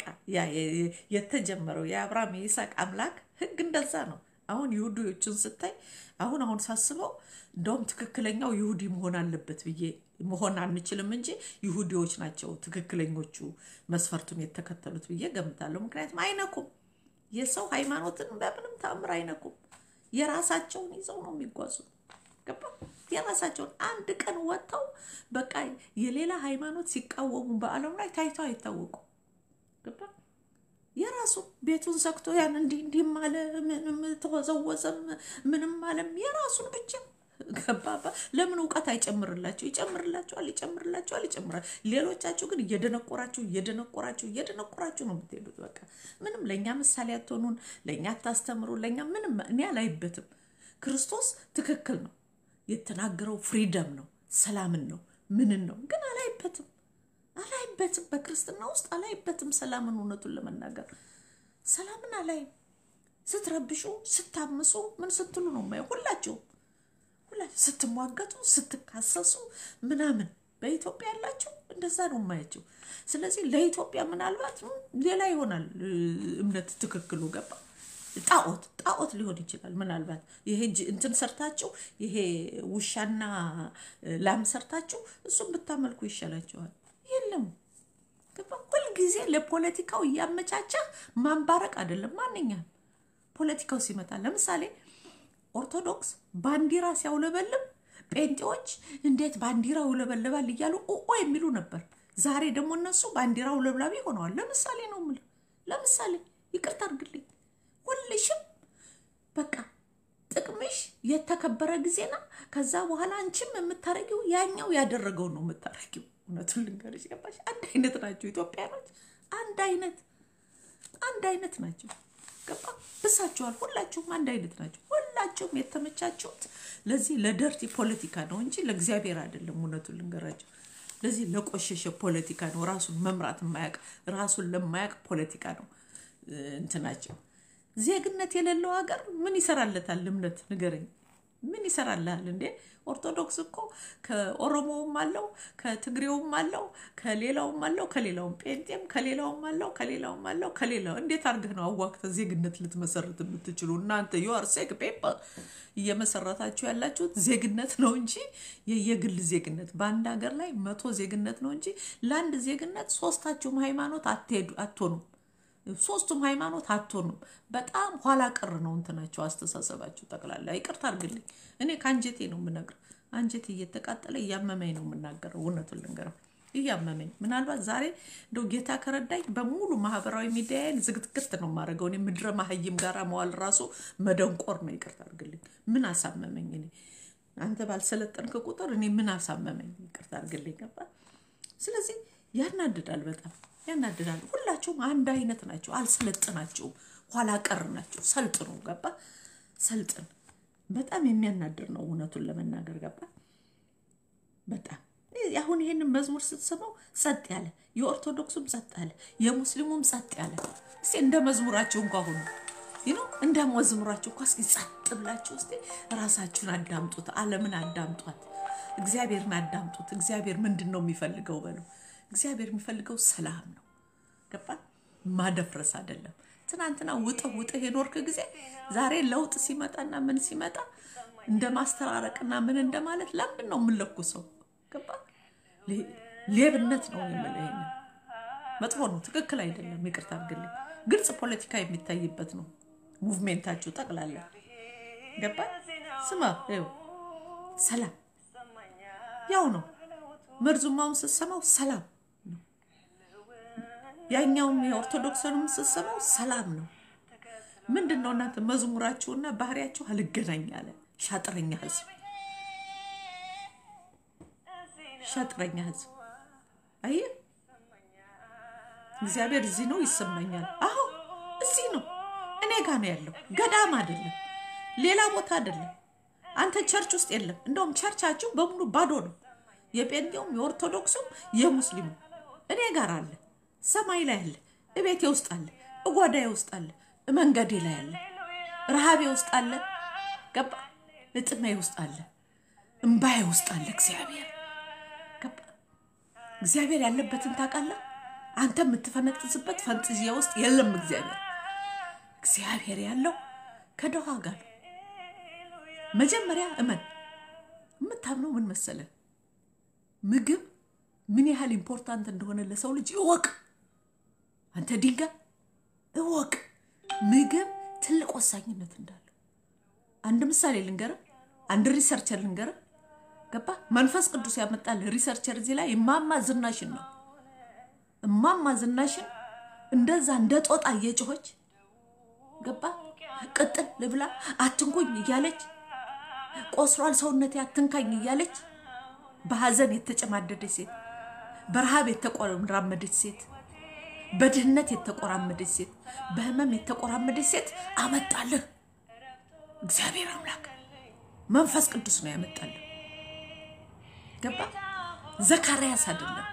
[SPEAKER 1] የተጀመረው የአብርሃም የይስሐቅ አምላክ ሕግ እንደዛ ነው። አሁን ይሁዲዎችን ስታይ አሁን አሁን ሳስበው እንደውም ትክክለኛው ይሁዲ መሆን አለበት ብዬ መሆን አንችልም እንጂ ይሁዲዎች ናቸው ትክክለኞቹ መስፈርቱን የተከተሉት ብዬ ገምታለሁ። ምክንያቱም አይነኩም፣ የሰው ሃይማኖትን በምንም ተአምር አይነኩም። የራሳቸውን ይዘው ነው የሚጓዙት። ገባ? የራሳቸውን አንድ ቀን ወጥተው በቃ የሌላ ሃይማኖት ሲቃወሙ በዓለም ላይ ታይተው አይታወቁም። ገባ? የራሱ ቤቱን ዘግቶ ያን እንዲህ እንዲህም አለ ምንም ተወዘወዘም ምንም አለም የራሱን ብቻ ገባባ። ለምን እውቀት አይጨምርላቸው? ይጨምርላቸዋል፣ ይጨምርላቸዋል፣ ይጨምራል። ሌሎቻችሁ ግን እየደነቆራችሁ እየደነቆራችሁ እየደነቆራችሁ ነው የምትሄዱት። በቃ ምንም ለእኛ ምሳሌ አትሆኑን፣ ለእኛ አታስተምሩ፣ ለእኛ ምንም እኔ አላይበትም። ክርስቶስ ትክክል ነው የተናገረው፣ ፍሪደም ነው፣ ሰላምን ነው፣ ምንን ነው ግን አላይበትም፣ አላይበትም። በክርስትና ውስጥ አላይበትም ሰላምን። እውነቱን ለመናገር ሰላምን አላይም። ስትረብሹ፣ ስታምሱ፣ ምን ስትሉ ነው የማየው ሁላችሁም ስትሟገቱ ስትካሰሱ ምናምን በኢትዮጵያ ያላችሁ እንደዛ ነው የማያቸው። ስለዚህ ለኢትዮጵያ ምናልባት ሌላ ይሆናል እምነት ትክክሉ ገባ ጣዖት ጣዖት ሊሆን ይችላል። ምናልባት ይሄ እንትን ሰርታችሁ ይሄ ውሻና ላም ሰርታችሁ እሱም ብታመልኩ ይሻላችኋል። የለም ገባ ሁልጊዜ ለፖለቲካው እያመቻቸህ ማንባረቅ አይደለም። ማንኛም ፖለቲካው ሲመጣ ለምሳሌ ኦርቶዶክስ ባንዲራ ሲያውለበልብ ጴንጤዎች እንዴት ባንዲራ ውለበልባል እያሉ ኦ የሚሉ ነበር። ዛሬ ደግሞ እነሱ ባንዲራ ውለብላቢ ሆነዋል። ለምሳሌ ነው የምልህ። ለምሳሌ ይቅርታ አድርግልኝ። ሁልሽም በቃ ጥቅምሽ የተከበረ ጊዜና ከዛ በኋላ አንቺም የምታረጊው ያኛው ያደረገው ነው የምታረጊው። እውነቱን ልንገርሽ ገባሽ? አንድ አይነት ናቸው ኢትዮጵያኖች። አንድ አይነት አንድ አይነት ናቸው። ገባ ብሳችኋል። ሁላችሁም አንድ አይነት ናቸው። ሁላችሁም የተመቻችሁት ለዚህ ለደርቲ ፖለቲካ ነው እንጂ ለእግዚአብሔር አይደለም። እውነቱን ልንገራቸው፣ ለዚህ ለቆሸሸ ፖለቲካ ነው። ራሱን መምራት የማያውቅ ራሱን ለማያውቅ ፖለቲካ ነው እንትናቸው። ዜግነት የሌለው ሀገር ምን ይሰራለታል? እምነት ንገረኝ፣ ምን ይሰራልሃል እንዴ? ኦርቶዶክስ እኮ ከኦሮሞውም አለው ከትግሬውም አለው ከሌላውም አለው ከሌላውም ጴንጤም ከሌላውም አለው ከሌላውም አለው ከሌላው እንዴት አድርገህ ነው አዋክተ ዜግነት ልትመሰርት የምትችሉ እናንተ ዩአር ሴክ ፔፐር እየመሰረታችሁ ያላችሁት ዜግነት ነው እንጂ የየግል ዜግነት በአንድ ሀገር ላይ መቶ ዜግነት ነው እንጂ ለአንድ ዜግነት ሶስታችሁም ሃይማኖት አትሄዱ አትሆኑም ሶስቱም ሃይማኖት አትሆኑም። በጣም ኋላ ቀር ነው እንትናቸው አስተሳሰባችሁ ጠቅላላ። ይቅርታ አድርግልኝ፣ እኔ ከአንጀቴ ነው የምነግር። አንጀቴ እየተቃጠለ እያመመኝ ነው የምናገረው። እውነቱን ልንገረው እያመመኝ። ምናልባት ዛሬ እንደው ጌታ ከረዳኝ በሙሉ ማህበራዊ ሚዲያን ዝግትግት ነው የማደርገው። እኔ ምድረ ማህይም ጋር መዋል ራሱ መደንቆር ነው። ይቅርታ አድርግልኝ። ምን አሳመመኝ? እኔ አንተ ባልሰለጠንክ ቁጥር እኔ ምን አሳመመኝ? ይቅርታ አድርግልኝ። ገባ? ስለዚህ ያናድዳል በጣም ያናድዳል። ሁላችሁም አንድ አይነት ናቸው። አልሰለጥናችሁም፣ ኋላ ቀር ናቸው። ሰልጥኑ። ገባ? ሰልጥን። በጣም የሚያናድር ነው እውነቱን ለመናገር ገባ? በጣም አሁን ይሄንን መዝሙር ስትሰማው ጸጥ ያለ የኦርቶዶክሱም ጸጥ ያለ የሙስሊሙም ጸጥ ያለ እስኪ እንደ መዝሙራችሁ እንኳ ሁኑ ይኖ እንደ መዝሙራችሁ እንኳ እስኪ ጸጥ ብላችሁ እስኪ ራሳችሁን አዳምጡት። ዓለምን አዳምጧት። እግዚአብሔርን አዳምጡት። እግዚአብሔር ምንድን ነው የሚፈልገው በሉ እግዚአብሔር የሚፈልገው ሰላም ነው። ገባ? ማደፍረስ አይደለም። ትናንትና ውጥህ ውጥህ የኖርክ ጊዜ ዛሬ ለውጥ ሲመጣና ምን ሲመጣ እንደ ማስተራረቅና ምን እንደማለት ለምንድን ነው የምንለኩሰው? ገባ? ሌብነት ነው የምልህ። ይሄንን መጥፎ ነው፣ ትክክል አይደለም። ይቅርታ አድርግልኝ። ግልጽ ፖለቲካ የሚታይበት ነው ሙቭሜንታችሁ ጠቅላላ። ገባ? ስማ፣ ይኸው ሰላም ያው ነው መርዙማውን ስትሰማው ሰላም ነው። ያኛውም የኦርቶዶክስንም ስትሰማው ሰላም ነው። ምንድን ነው እናንተ መዝሙራችሁና ባህሪያችሁ አልገናኝ አለ። ሻጥረኛ ህዝብ፣ ሻጥረኛ ህዝብ። አየህ እግዚአብሔር እዚህ ነው ይሰማኛል። አሁ እዚህ ነው፣ እኔ ጋ ነው ያለው። ገዳም አይደለም፣ ሌላ ቦታ አይደለም። አንተ ቸርች ውስጥ የለም። እንደውም ቸርቻችሁ በሙሉ ባዶ ነው። የጴንጤውም የኦርቶዶክሱም የሙስሊሙ እኔ ጋር አለ፣ ሰማይ ላይ አለ፣ እቤቴ ውስጥ አለ፣ እጓዳዬ ውስጥ አለ፣ መንገዴ ላይ አለ፣ ረሃቤ ውስጥ አለ፣ ገባ እጥሜ ውስጥ አለ፣ እምባዬ ውስጥ አለ። እግዚአብሔር ገባ እግዚአብሔር ያለበትን ታውቃለህ። አንተ የምትፈነጥዝበት ፈንጥዚያ ውስጥ የለም እግዚአብሔር። እግዚአብሔር ያለው ከደሃ ጋር ነው። መጀመሪያ እመን። የምታምነው ምን መሰለህ? ምግብ ምን ያህል ኢምፖርታንት እንደሆነ ለሰው ልጅ እወቅ። አንተ ድንጋይ እወቅ፣ ምግብ ትልቅ ወሳኝነት እንዳለው። አንድ ምሳሌ ልንገርህ፣ አንድ ሪሰርቸር ልንገርህ። ገባ መንፈስ ቅዱስ ያመጣል ሪሰርቸር እዚህ ላይ እማማ ዝናሽን ነው። እማማ ዝናሽን እንደዛ እንደ ጦጣ እየጮኸች ገባ ቅጥል ልብላ አትንኩኝ እያለች ቆስሯል ሰውነቴ አትንካኝ እያለች በሐዘን የተጨማደደች ሴት፣ በረሃብ የተቆራመደች ሴት፣ በድህነት የተቆራመደች ሴት፣ በህመም የተቆራመደች ሴት አመጣልህ። እግዚአብሔር አምላክ መንፈስ ቅዱስ ነው ያመጣልህ። ገባ ዘካርያስ አይደለም።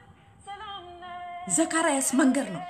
[SPEAKER 1] ዘካርያስ መንገድ ነው።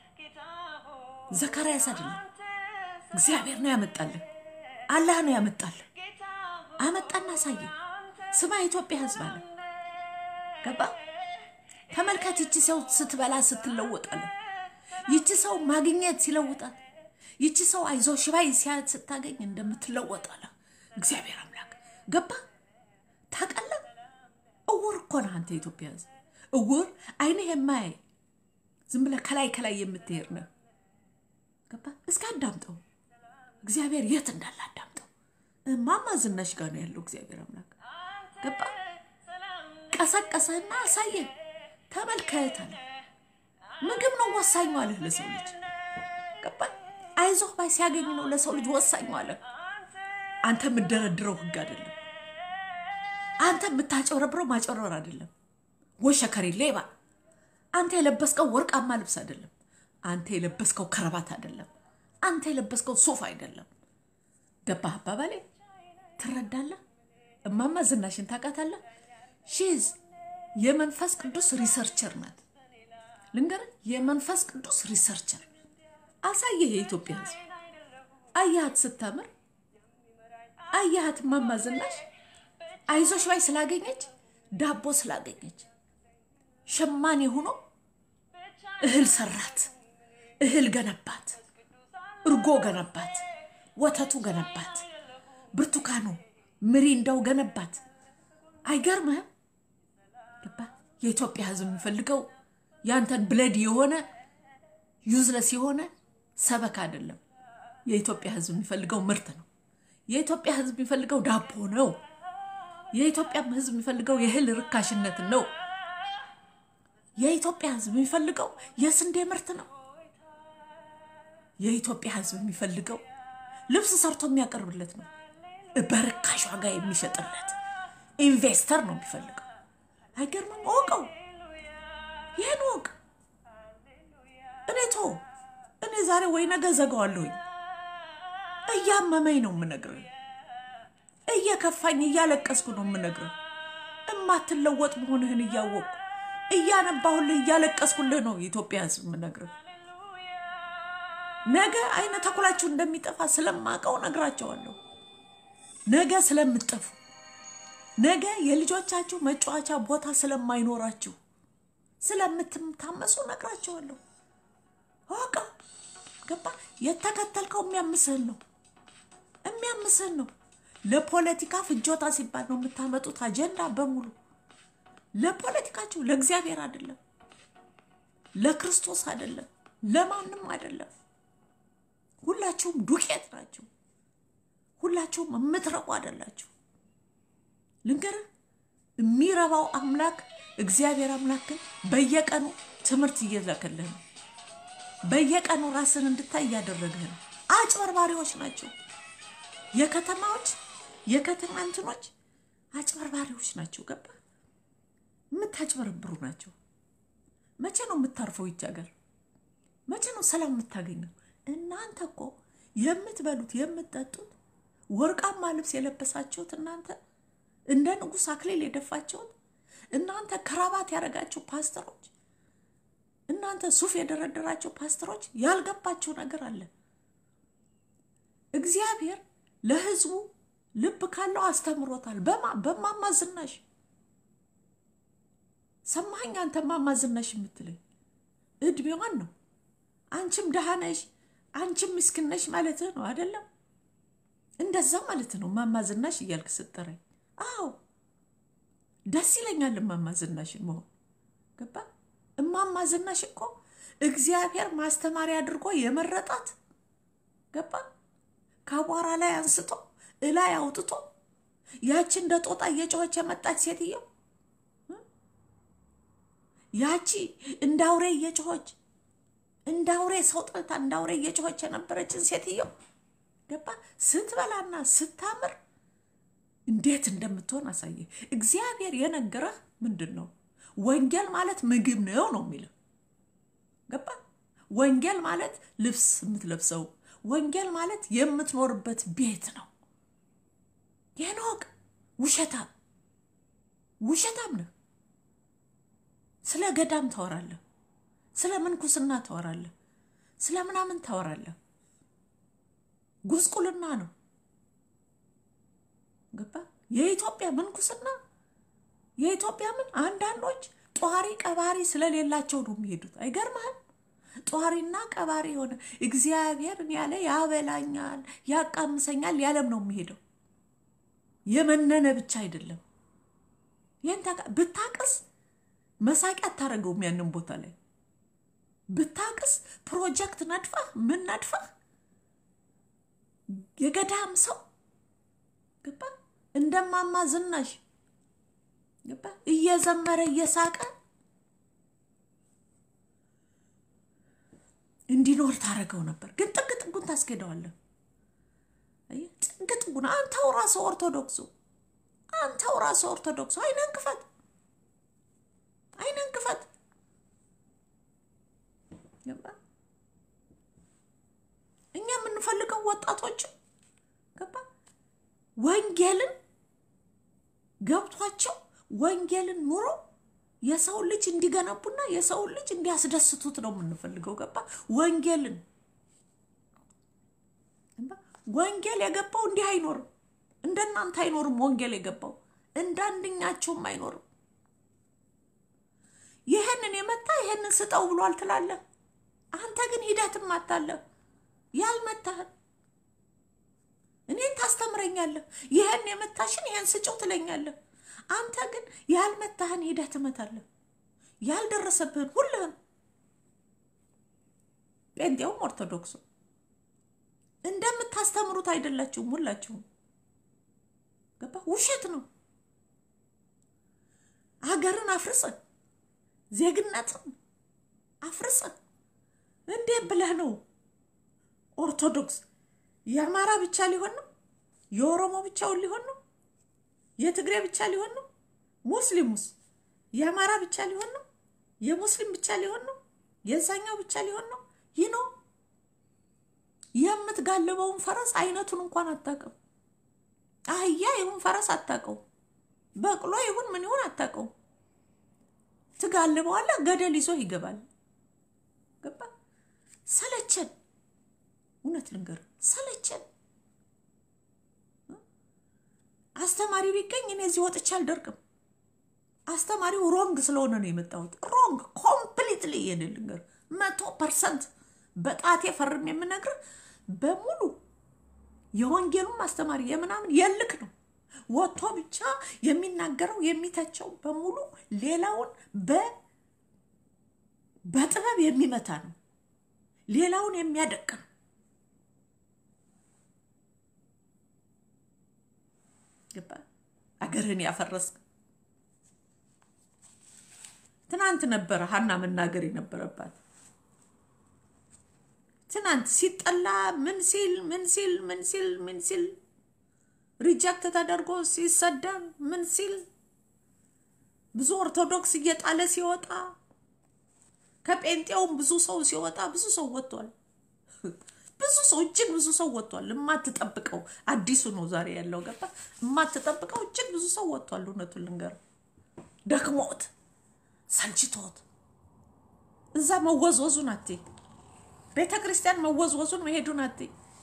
[SPEAKER 1] ዘካርያስ አይደለም። እግዚአብሔር ነው ያመጣልህ። አላህ ነው ያመጣልህ። አመጣና አሳየ። ስማ የኢትዮጵያ ህዝብ አለ ገባ ተመልከት። ይቺ ሰው ስትበላ ስትለወጣለ። ይቺ ሰው ማግኘት ሲለውጣት፣ ይቺ ሰው አይዞ ሽባይ ሲያት ስታገኝ እንደምትለወጣለ እግዚአብሔር አምላክ ገባ ታውቃለህ። እውር እኮ ነህ አንተ የኢትዮጵያ ህዝብ እውር፣ አይንህ የማያይ ዝም ብለህ ከላይ ከላይ የምትሄድ ነህ። ገባ እስከ አዳምጠው እግዚአብሔር የት እንዳለ አዳምጠው። እማማ ዝናሽ ጋር ነው ያለው እግዚአብሔር አምላክ ገባ ቀሰቀሰና አሳየ። ተመልከት አለ። ምግብ ነው ወሳኙ አለህ ለሰው ልጅ ገባ አይዞህ ባይ ሲያገኝ ነው ለሰው ልጅ ወሳኙ አለህ። አንተ የምደረድረው ህግ አይደለም። አንተ የምታጨረብረው ማጨረር አይደለም። ወሸከሬ ሌባ አንተ የለበስከው ወርቃማ ልብስ አይደለም። አንተ የለበስከው ከረባት አይደለም። አንተ የለበስከው ሱፍ አይደለም። ገባህ አባባሌ? ትረዳለህ? እማማ ዝናሽን ታውቃታለህ? ሺዝ የመንፈስ ቅዱስ ሪሰርቸር ናት። ልንገርህ፣ የመንፈስ ቅዱስ ሪሰርቸር አሳየህ። የኢትዮጵያ ሕዝብ አያሃት ስታምር፣ አያሃት እማማ ዝናሽ አይዞሽ ባይ ስላገኘች፣ ዳቦ ስላገኘች፣ ሸማኔ ሆኖ እህል ሰራት፣ እህል ገነባት፣ እርጎ ገነባት፣ ወተቱ ገነባት፣ ብርቱካኑ ምሪንዳው ገነባት። አይገርምህም? ገባህ? የኢትዮጵያ ሕዝብ የሚፈልገው ያንተን ብለድ የሆነ ዩዝለስ የሆነ ሰበካ አይደለም። የኢትዮጵያ ሕዝብ የሚፈልገው ምርት ነው። የኢትዮጵያ ሕዝብ የሚፈልገው ዳቦ ነው። የኢትዮጵያ ሕዝብ የሚፈልገው የእህል ርካሽነትን ነው። የኢትዮጵያ ሕዝብ የሚፈልገው የስንዴ ምርት ነው። የኢትዮጵያ ሕዝብ የሚፈልገው ልብስ ሰርቶ የሚያቀርብለት ነው። በርካሽ ዋጋ የሚሸጥለት ኢንቨስተር ነው የሚፈልገው። አይገርምም? እወቀው፣ ይህን እወቅ። እኔ ቶ እኔ ዛሬ ወይ ነገ ዘጋዋለሁኝ። እያመመኝ ነው የምነግርህ፣ እየከፋኝ እያለቀስኩ ነው የምነግርህ። እማትለወጥ መሆንህን እያወቅኩ እያነባሁልህ እያለቀስኩልህ ነው የኢትዮጵያ ሕዝብ የምነግርህ። ነገ አይነ ተኩላችሁ እንደሚጠፋ ስለማውቀው ነግራቸዋለሁ። ነገ ስለምጠፉ፣ ነገ የልጆቻችሁ መጫወቻ ቦታ ስለማይኖራችሁ፣ ስለምትታመሱ ነግራቸዋለሁ። እወቀው። ገባ? የተከተልከው የሚያምስህን ነው የሚያምስህን ነው። ለፖለቲካ ፍጆታ ሲባል ነው የምታመጡት አጀንዳ በሙሉ ለፖለቲካችሁ፣ ለእግዚአብሔር አይደለም፣ ለክርስቶስ አይደለም፣ ለማንም አይደለም። ሁላችሁም ዱቄት ናችሁ። ሁላችሁም የምትረቡ አይደላችሁ። ልንገርህ፣ የሚረባው አምላክ እግዚአብሔር አምላክ ግን በየቀኑ ትምህርት እየላከልህ ነው። በየቀኑ ራስን እንድታይ እያደረግህ ነው። አጭበርባሪዎች ናቸው። የከተማዎች የከተማ እንትኖች አጭበርባሪዎች ናቸው። ገባ? የምታጭበረብሩ ናቸው። መቼ ነው የምታርፈው? ይች ሀገር መቼ ነው ሰላም የምታገኘው? እናንተ እኮ የምትበሉት የምትጠጡት ወርቃማ ልብስ የለበሳችሁት እናንተ እንደ ንጉሥ አክሊል የደፋችሁት እናንተ ከራባት ያደረጋችሁ ፓስተሮች እናንተ ሱፍ የደረደራቸው ፓስተሮች ያልገባቸው ነገር አለ። እግዚአብሔር ለሕዝቡ ልብ ካለው አስተምሮታል። በማ በማማ ዝናሽ ሰማኸኝ? አንተ ማማ ዝናሽ የምትለኝ እድሜዋን ነው። አንቺም ደሃ ነሽ፣ አንቺም ምስኪን ነሽ ማለትህ ነው አይደለም? እንደዛ ማለት ነው ማማ ዝናሽ እያልክ ስጠራኝ። አዎ ደስ ይለኛል እማማ ዝናሽን መሆን ገባ። እማማ ዝናሽ እኮ እግዚአብሔር ማስተማሪያ አድርጎ የመረጣት ገባ። ከአቧራ ላይ አንስቶ እላይ አውጥቶ ያቺ እንደ ጦጣ እየጮኸች የመጣች ሴትዮ ያቺ እንደ አውሬ እየጮኸች እንደ አውሬ ሰው ጠልታ እንደ አውሬ እየጮኸች የነበረችን ሴትዮ ገባ ስትበላና ስታምር እንዴት እንደምትሆን አሳየ። እግዚአብሔር የነገረህ ምንድን ነው? ወንጌል ማለት ምግብ ነው ነው የሚለው ገባ። ወንጌል ማለት ልብስ የምትለብሰው፣ ወንጌል ማለት የምትኖርበት ቤት ነው። ይህን እወቅ። ውሸታም ውሸታም ነህ። ስለ ገዳም ታወራለህ፣ ስለ ምንኩስና ታወራለህ፣ ስለ ምናምን ታወራለህ። ጉስቁልና ነው ገባ። የኢትዮጵያ ምንኩስና የኢትዮጵያ ምን አንዳንዶች ጧሪ ቀባሪ ስለሌላቸው ነው የሚሄዱት። አይገርምህም? ጧሪና ቀባሪ የሆነ እግዚአብሔርን ያለ ያበላኛል፣ ያቃምሰኛል ያለም ነው የሚሄደው። የመነነ ብቻ አይደለም። ይህን ብታቅስ መሳቂያ አታደርገውም። ያንን ቦታ ላይ ብታቅስ ፕሮጀክት ነድፈህ ምን ነድፈህ የገዳም ሰው ገባ እንደማማ ዝናሽ ገባ እየዘመረ እየሳቀ እንዲኖር ታደርገው ነበር። ግን ጥግ ጥጉን ታስኬደዋለህ። ጥግ ጥጉን አንተው ራስህ ኦርቶዶክሱ አንተው ራስህ ኦርቶዶክሱ አይነን ክፈት፣ አይነን ክፈት። ገባ እኛ የምንፈልገው ወጣቶች ገባ ወንጌልን ገብቷቸው ወንጌልን ኑሮ የሰው ልጅ እንዲገነቡና የሰው ልጅ እንዲያስደስቱት ነው የምንፈልገው። ገባ? ወንጌልን ወንጌል የገባው እንዲህ አይኖርም። እንደናንተ አይኖርም። ወንጌል የገባው እንደ አንደኛቸውም አይኖርም። ይህንን የመታ ይህንን ስጠው ብሏል ትላለህ። አንተ ግን ሂደትም አታለህ ያልመታህን እኔን ታስተምረኛለህ። ይህን የመታሽን ይህን ስጭው ትለኛለህ። አንተ ግን ያልመታህን ሂደህ ትመታለህ። ያልደረሰብህን ሁልህም ጴንጤውም ኦርቶዶክሱ እንደምታስተምሩት አይደላችሁም። ሁላችሁም ገባ? ውሸት ነው። ሀገርን አፍርሰን ዜግነትን አፍርሰን እንዴት ብለህ ነው ኦርቶዶክስ የአማራ ብቻ ሊሆን ነው? የኦሮሞ ብቻውን ሊሆን ነው? የትግሬ ብቻ ሊሆን ነው? ሙስሊሙስ የአማራ ብቻ ሊሆን ነው? የሙስሊም ብቻ ሊሆን ነው? የዛኛው ብቻ ሊሆን ነው? ይህ ነው የምትጋልበውን ፈረስ አይነቱን እንኳን አታውቅም። አህያ ይሁን ፈረስ አታውቀው። በቅሎ ይሁን ምን ይሁን አታውቀው። ትጋልበዋለህ፣ ገደል ይዞ ይገባል። ገባ? ሰለቸን። እውነት ልንገር ሰለቸን። አስተማሪ ቢገኝ እኔ እዚህ ወጥቼ አልደርቅም። አስተማሪው ሮንግ ስለሆነ ነው የመጣሁት። ሮንግ ኮምፕሊትሊ ይሄን ልንገር፣ መቶ ፐርሰንት በጣቴ ፈርም የምነግር በሙሉ የወንጌሉም አስተማሪ የምናምን የልክ ነው። ወጥቶ ብቻ የሚናገረው የሚተቸው በሙሉ ሌላውን በጥበብ የሚመታ ነው። ሌላውን የሚያደቅ ነው። ገባ? አገርህን ያፈረስክ ትናንት ነበረ ሀና መናገር የነበረባት ትናንት ሲጠላ ምን ሲል ምን ሲል ምን ሲል ምን ሲል ሪጀክት ተደርጎ ሲሰደብ ምን ሲል ብዙ ኦርቶዶክስ እየጣለ ሲወጣ ከጴንጤውም ብዙ ሰው ሲወጣ ብዙ ሰው ወጥቷል። ብዙ ሰው እጅግ ብዙ ሰው ወጥቷል። የማትጠብቀው አዲሱ ነው ዛሬ ያለው ገባ። የማትጠብቀው እጅግ ብዙ ሰው ወጥቷል። እውነቱን ልንገር ደክሞት ሰልችቶት እዛ መወዝወዙን አቴ ቤተ ክርስቲያን መወዝወዙን መሄዱን አቴ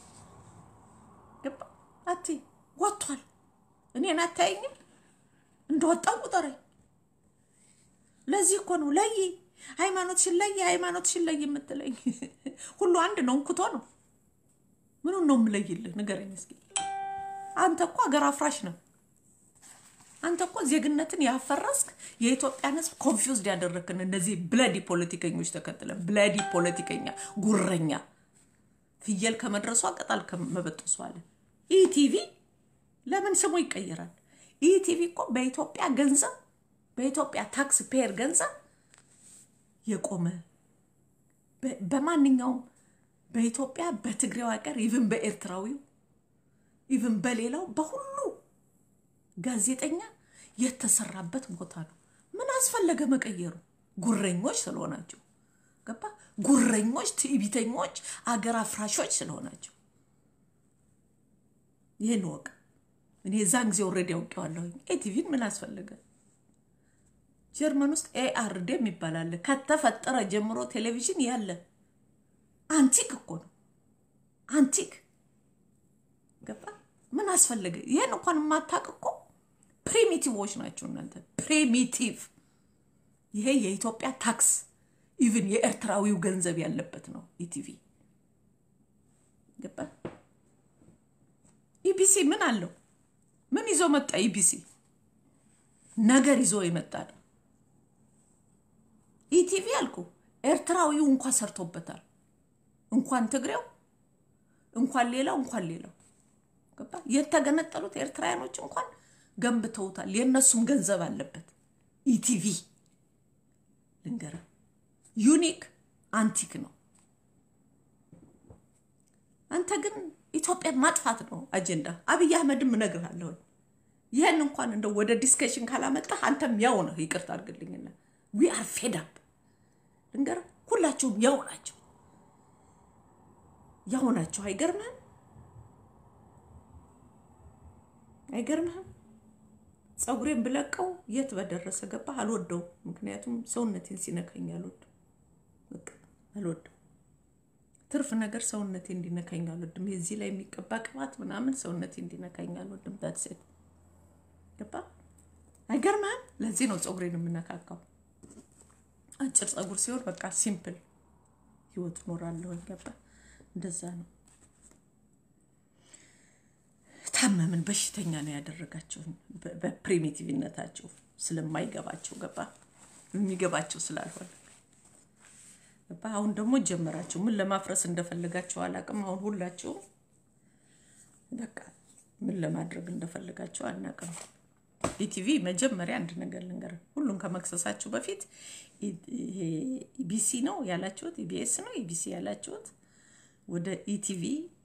[SPEAKER 1] ገባ አቴ ወጥቷል። እኔን አታየኝም እንደወጣው ቁጠረኝ። ለዚህ እኮ ነው ለይ ሃይማኖትሽን ለይ ሃይማኖትሽን ለይ የምትለኝ ሁሉ አንድ ነው፣ እንኩቶ ነው። ምኑን ነው የምለይልህ? ንገረኝ እስኪ። አንተ እኮ ሀገር አፍራሽ ነው። አንተ እኮ ዜግነትን ያፈረስክ የኢትዮጵያን ሕዝብ ኮንፊውዝድ ያደረግክን እነዚህ ብለዲ ፖለቲከኞች ተከትለን ብለዲ ፖለቲከኛ ጉረኛ ፍየል ከመድረሷ ቅጠል ከመበጠሷ አለ። ኢቲቪ ለምን ስሙ ይቀየራል? ኢቲቪ እኮ በኢትዮጵያ ገንዘብ በኢትዮጵያ ታክስ ፔየር ገንዘብ የቆመ በማንኛውም በኢትዮጵያ በትግሬው ሀገር ኢቭን በኤርትራዊው ኢቭን በሌላው በሁሉ ጋዜጠኛ የተሰራበት ቦታ ነው። ምን አስፈለገ መቀየሩ? ጉረኞች ስለሆናቸው ገባ። ጉረኞች፣ ትዕቢተኞች፣ አገር አፍራሾች ስለሆናቸው ይህን ወቅ እኔ እዛን ጊዜ ኦልሬዲ አውቄዋለሁኝ። ኤቲቪን ምን አስፈለገ? ጀርመን ውስጥ ኤአርዴ የሚባል አለ። ከተፈጠረ ጀምሮ ቴሌቪዥን ያለ አንቲክ እኮ ነው። አንቲክ ገባ። ምን አስፈለገ? ይህን እንኳን የማታውቅ እኮ ፕሪሚቲቮች ናቸው እናንተ ፕሪሚቲቭ። ይሄ የኢትዮጵያ ታክስ ኢቭን የኤርትራዊው ገንዘብ ያለበት ነው ኢቲቪ ገባ። ኢቢሲ ምን አለው? ምን ይዞ መጣ? ኢቢሲ ነገር ይዞ የመጣ ነው። ኢቲቪ አልኩ ኤርትራዊው እንኳን ሰርቶበታል። እንኳን ትግሬው እንኳን ሌላው እንኳን ሌላው ገባ። የተገነጠሉት ኤርትራውያኖች እንኳን ገንብተውታል። የእነሱም ገንዘብ አለበት። ኢቲቪ ልንገረ ዩኒክ አንቲክ ነው። አንተ ግን ኢትዮጵያን ማጥፋት ነው አጀንዳ። አብይ አህመድም እነግርሃለሁ ይህን እንኳን እንደው ወደ ዲስከሽን ካላመጣህ አንተም ያው ነህ። ይቅርታ አድርግልኝና ዊ አር ፌድ አፕ ልንገርህ፣ ሁላችሁም ያው ናቸው፣ ያው ናቸው። አይገርምህም? አይገርምህም? ፀጉሬን ብለቀው የት በደረሰ ገባ። አልወደው፣ ምክንያቱም ሰውነቴን ሲነካኝ አልወድም። በቃ አልወድም። ትርፍ ነገር ሰውነቴ እንዲነካኝ አልወድም። የዚህ ላይ የሚቀባ ቅባት ምናምን ሰውነቴ እንዲነካኝ አልወድም። ዳትሴት ገባ። አይገርምህም? ለዚህ ነው ፀጉሬን የምነካካው። አጭር ፀጉር ሲሆን በቃ ሲምፕል ህይወት እኖራለሁ። ገባ። እንደዛ ነው። ታመምን፣ በሽተኛ ነው ያደረጋቸውን በፕሪሚቲቭነታቸው ስለማይገባቸው ገባ። የሚገባቸው ስላልሆነ ገባ። አሁን ደግሞ ጀመራቸው። ምን ለማፍረስ እንደፈለጋቸው አላውቅም። አሁን ሁላቸውም በቃ ምን ለማድረግ እንደፈለጋቸው አናውቅም። ኢቲቪ መጀመሪያ አንድ ነገር ልንገር፣ ሁሉም ከመክሰሳችሁ በፊት ኢቢሲ ነው ያላችሁት፣ ኢቢኤስ ነው ኢቢሲ ያላችሁት ወደ ኢቲቪ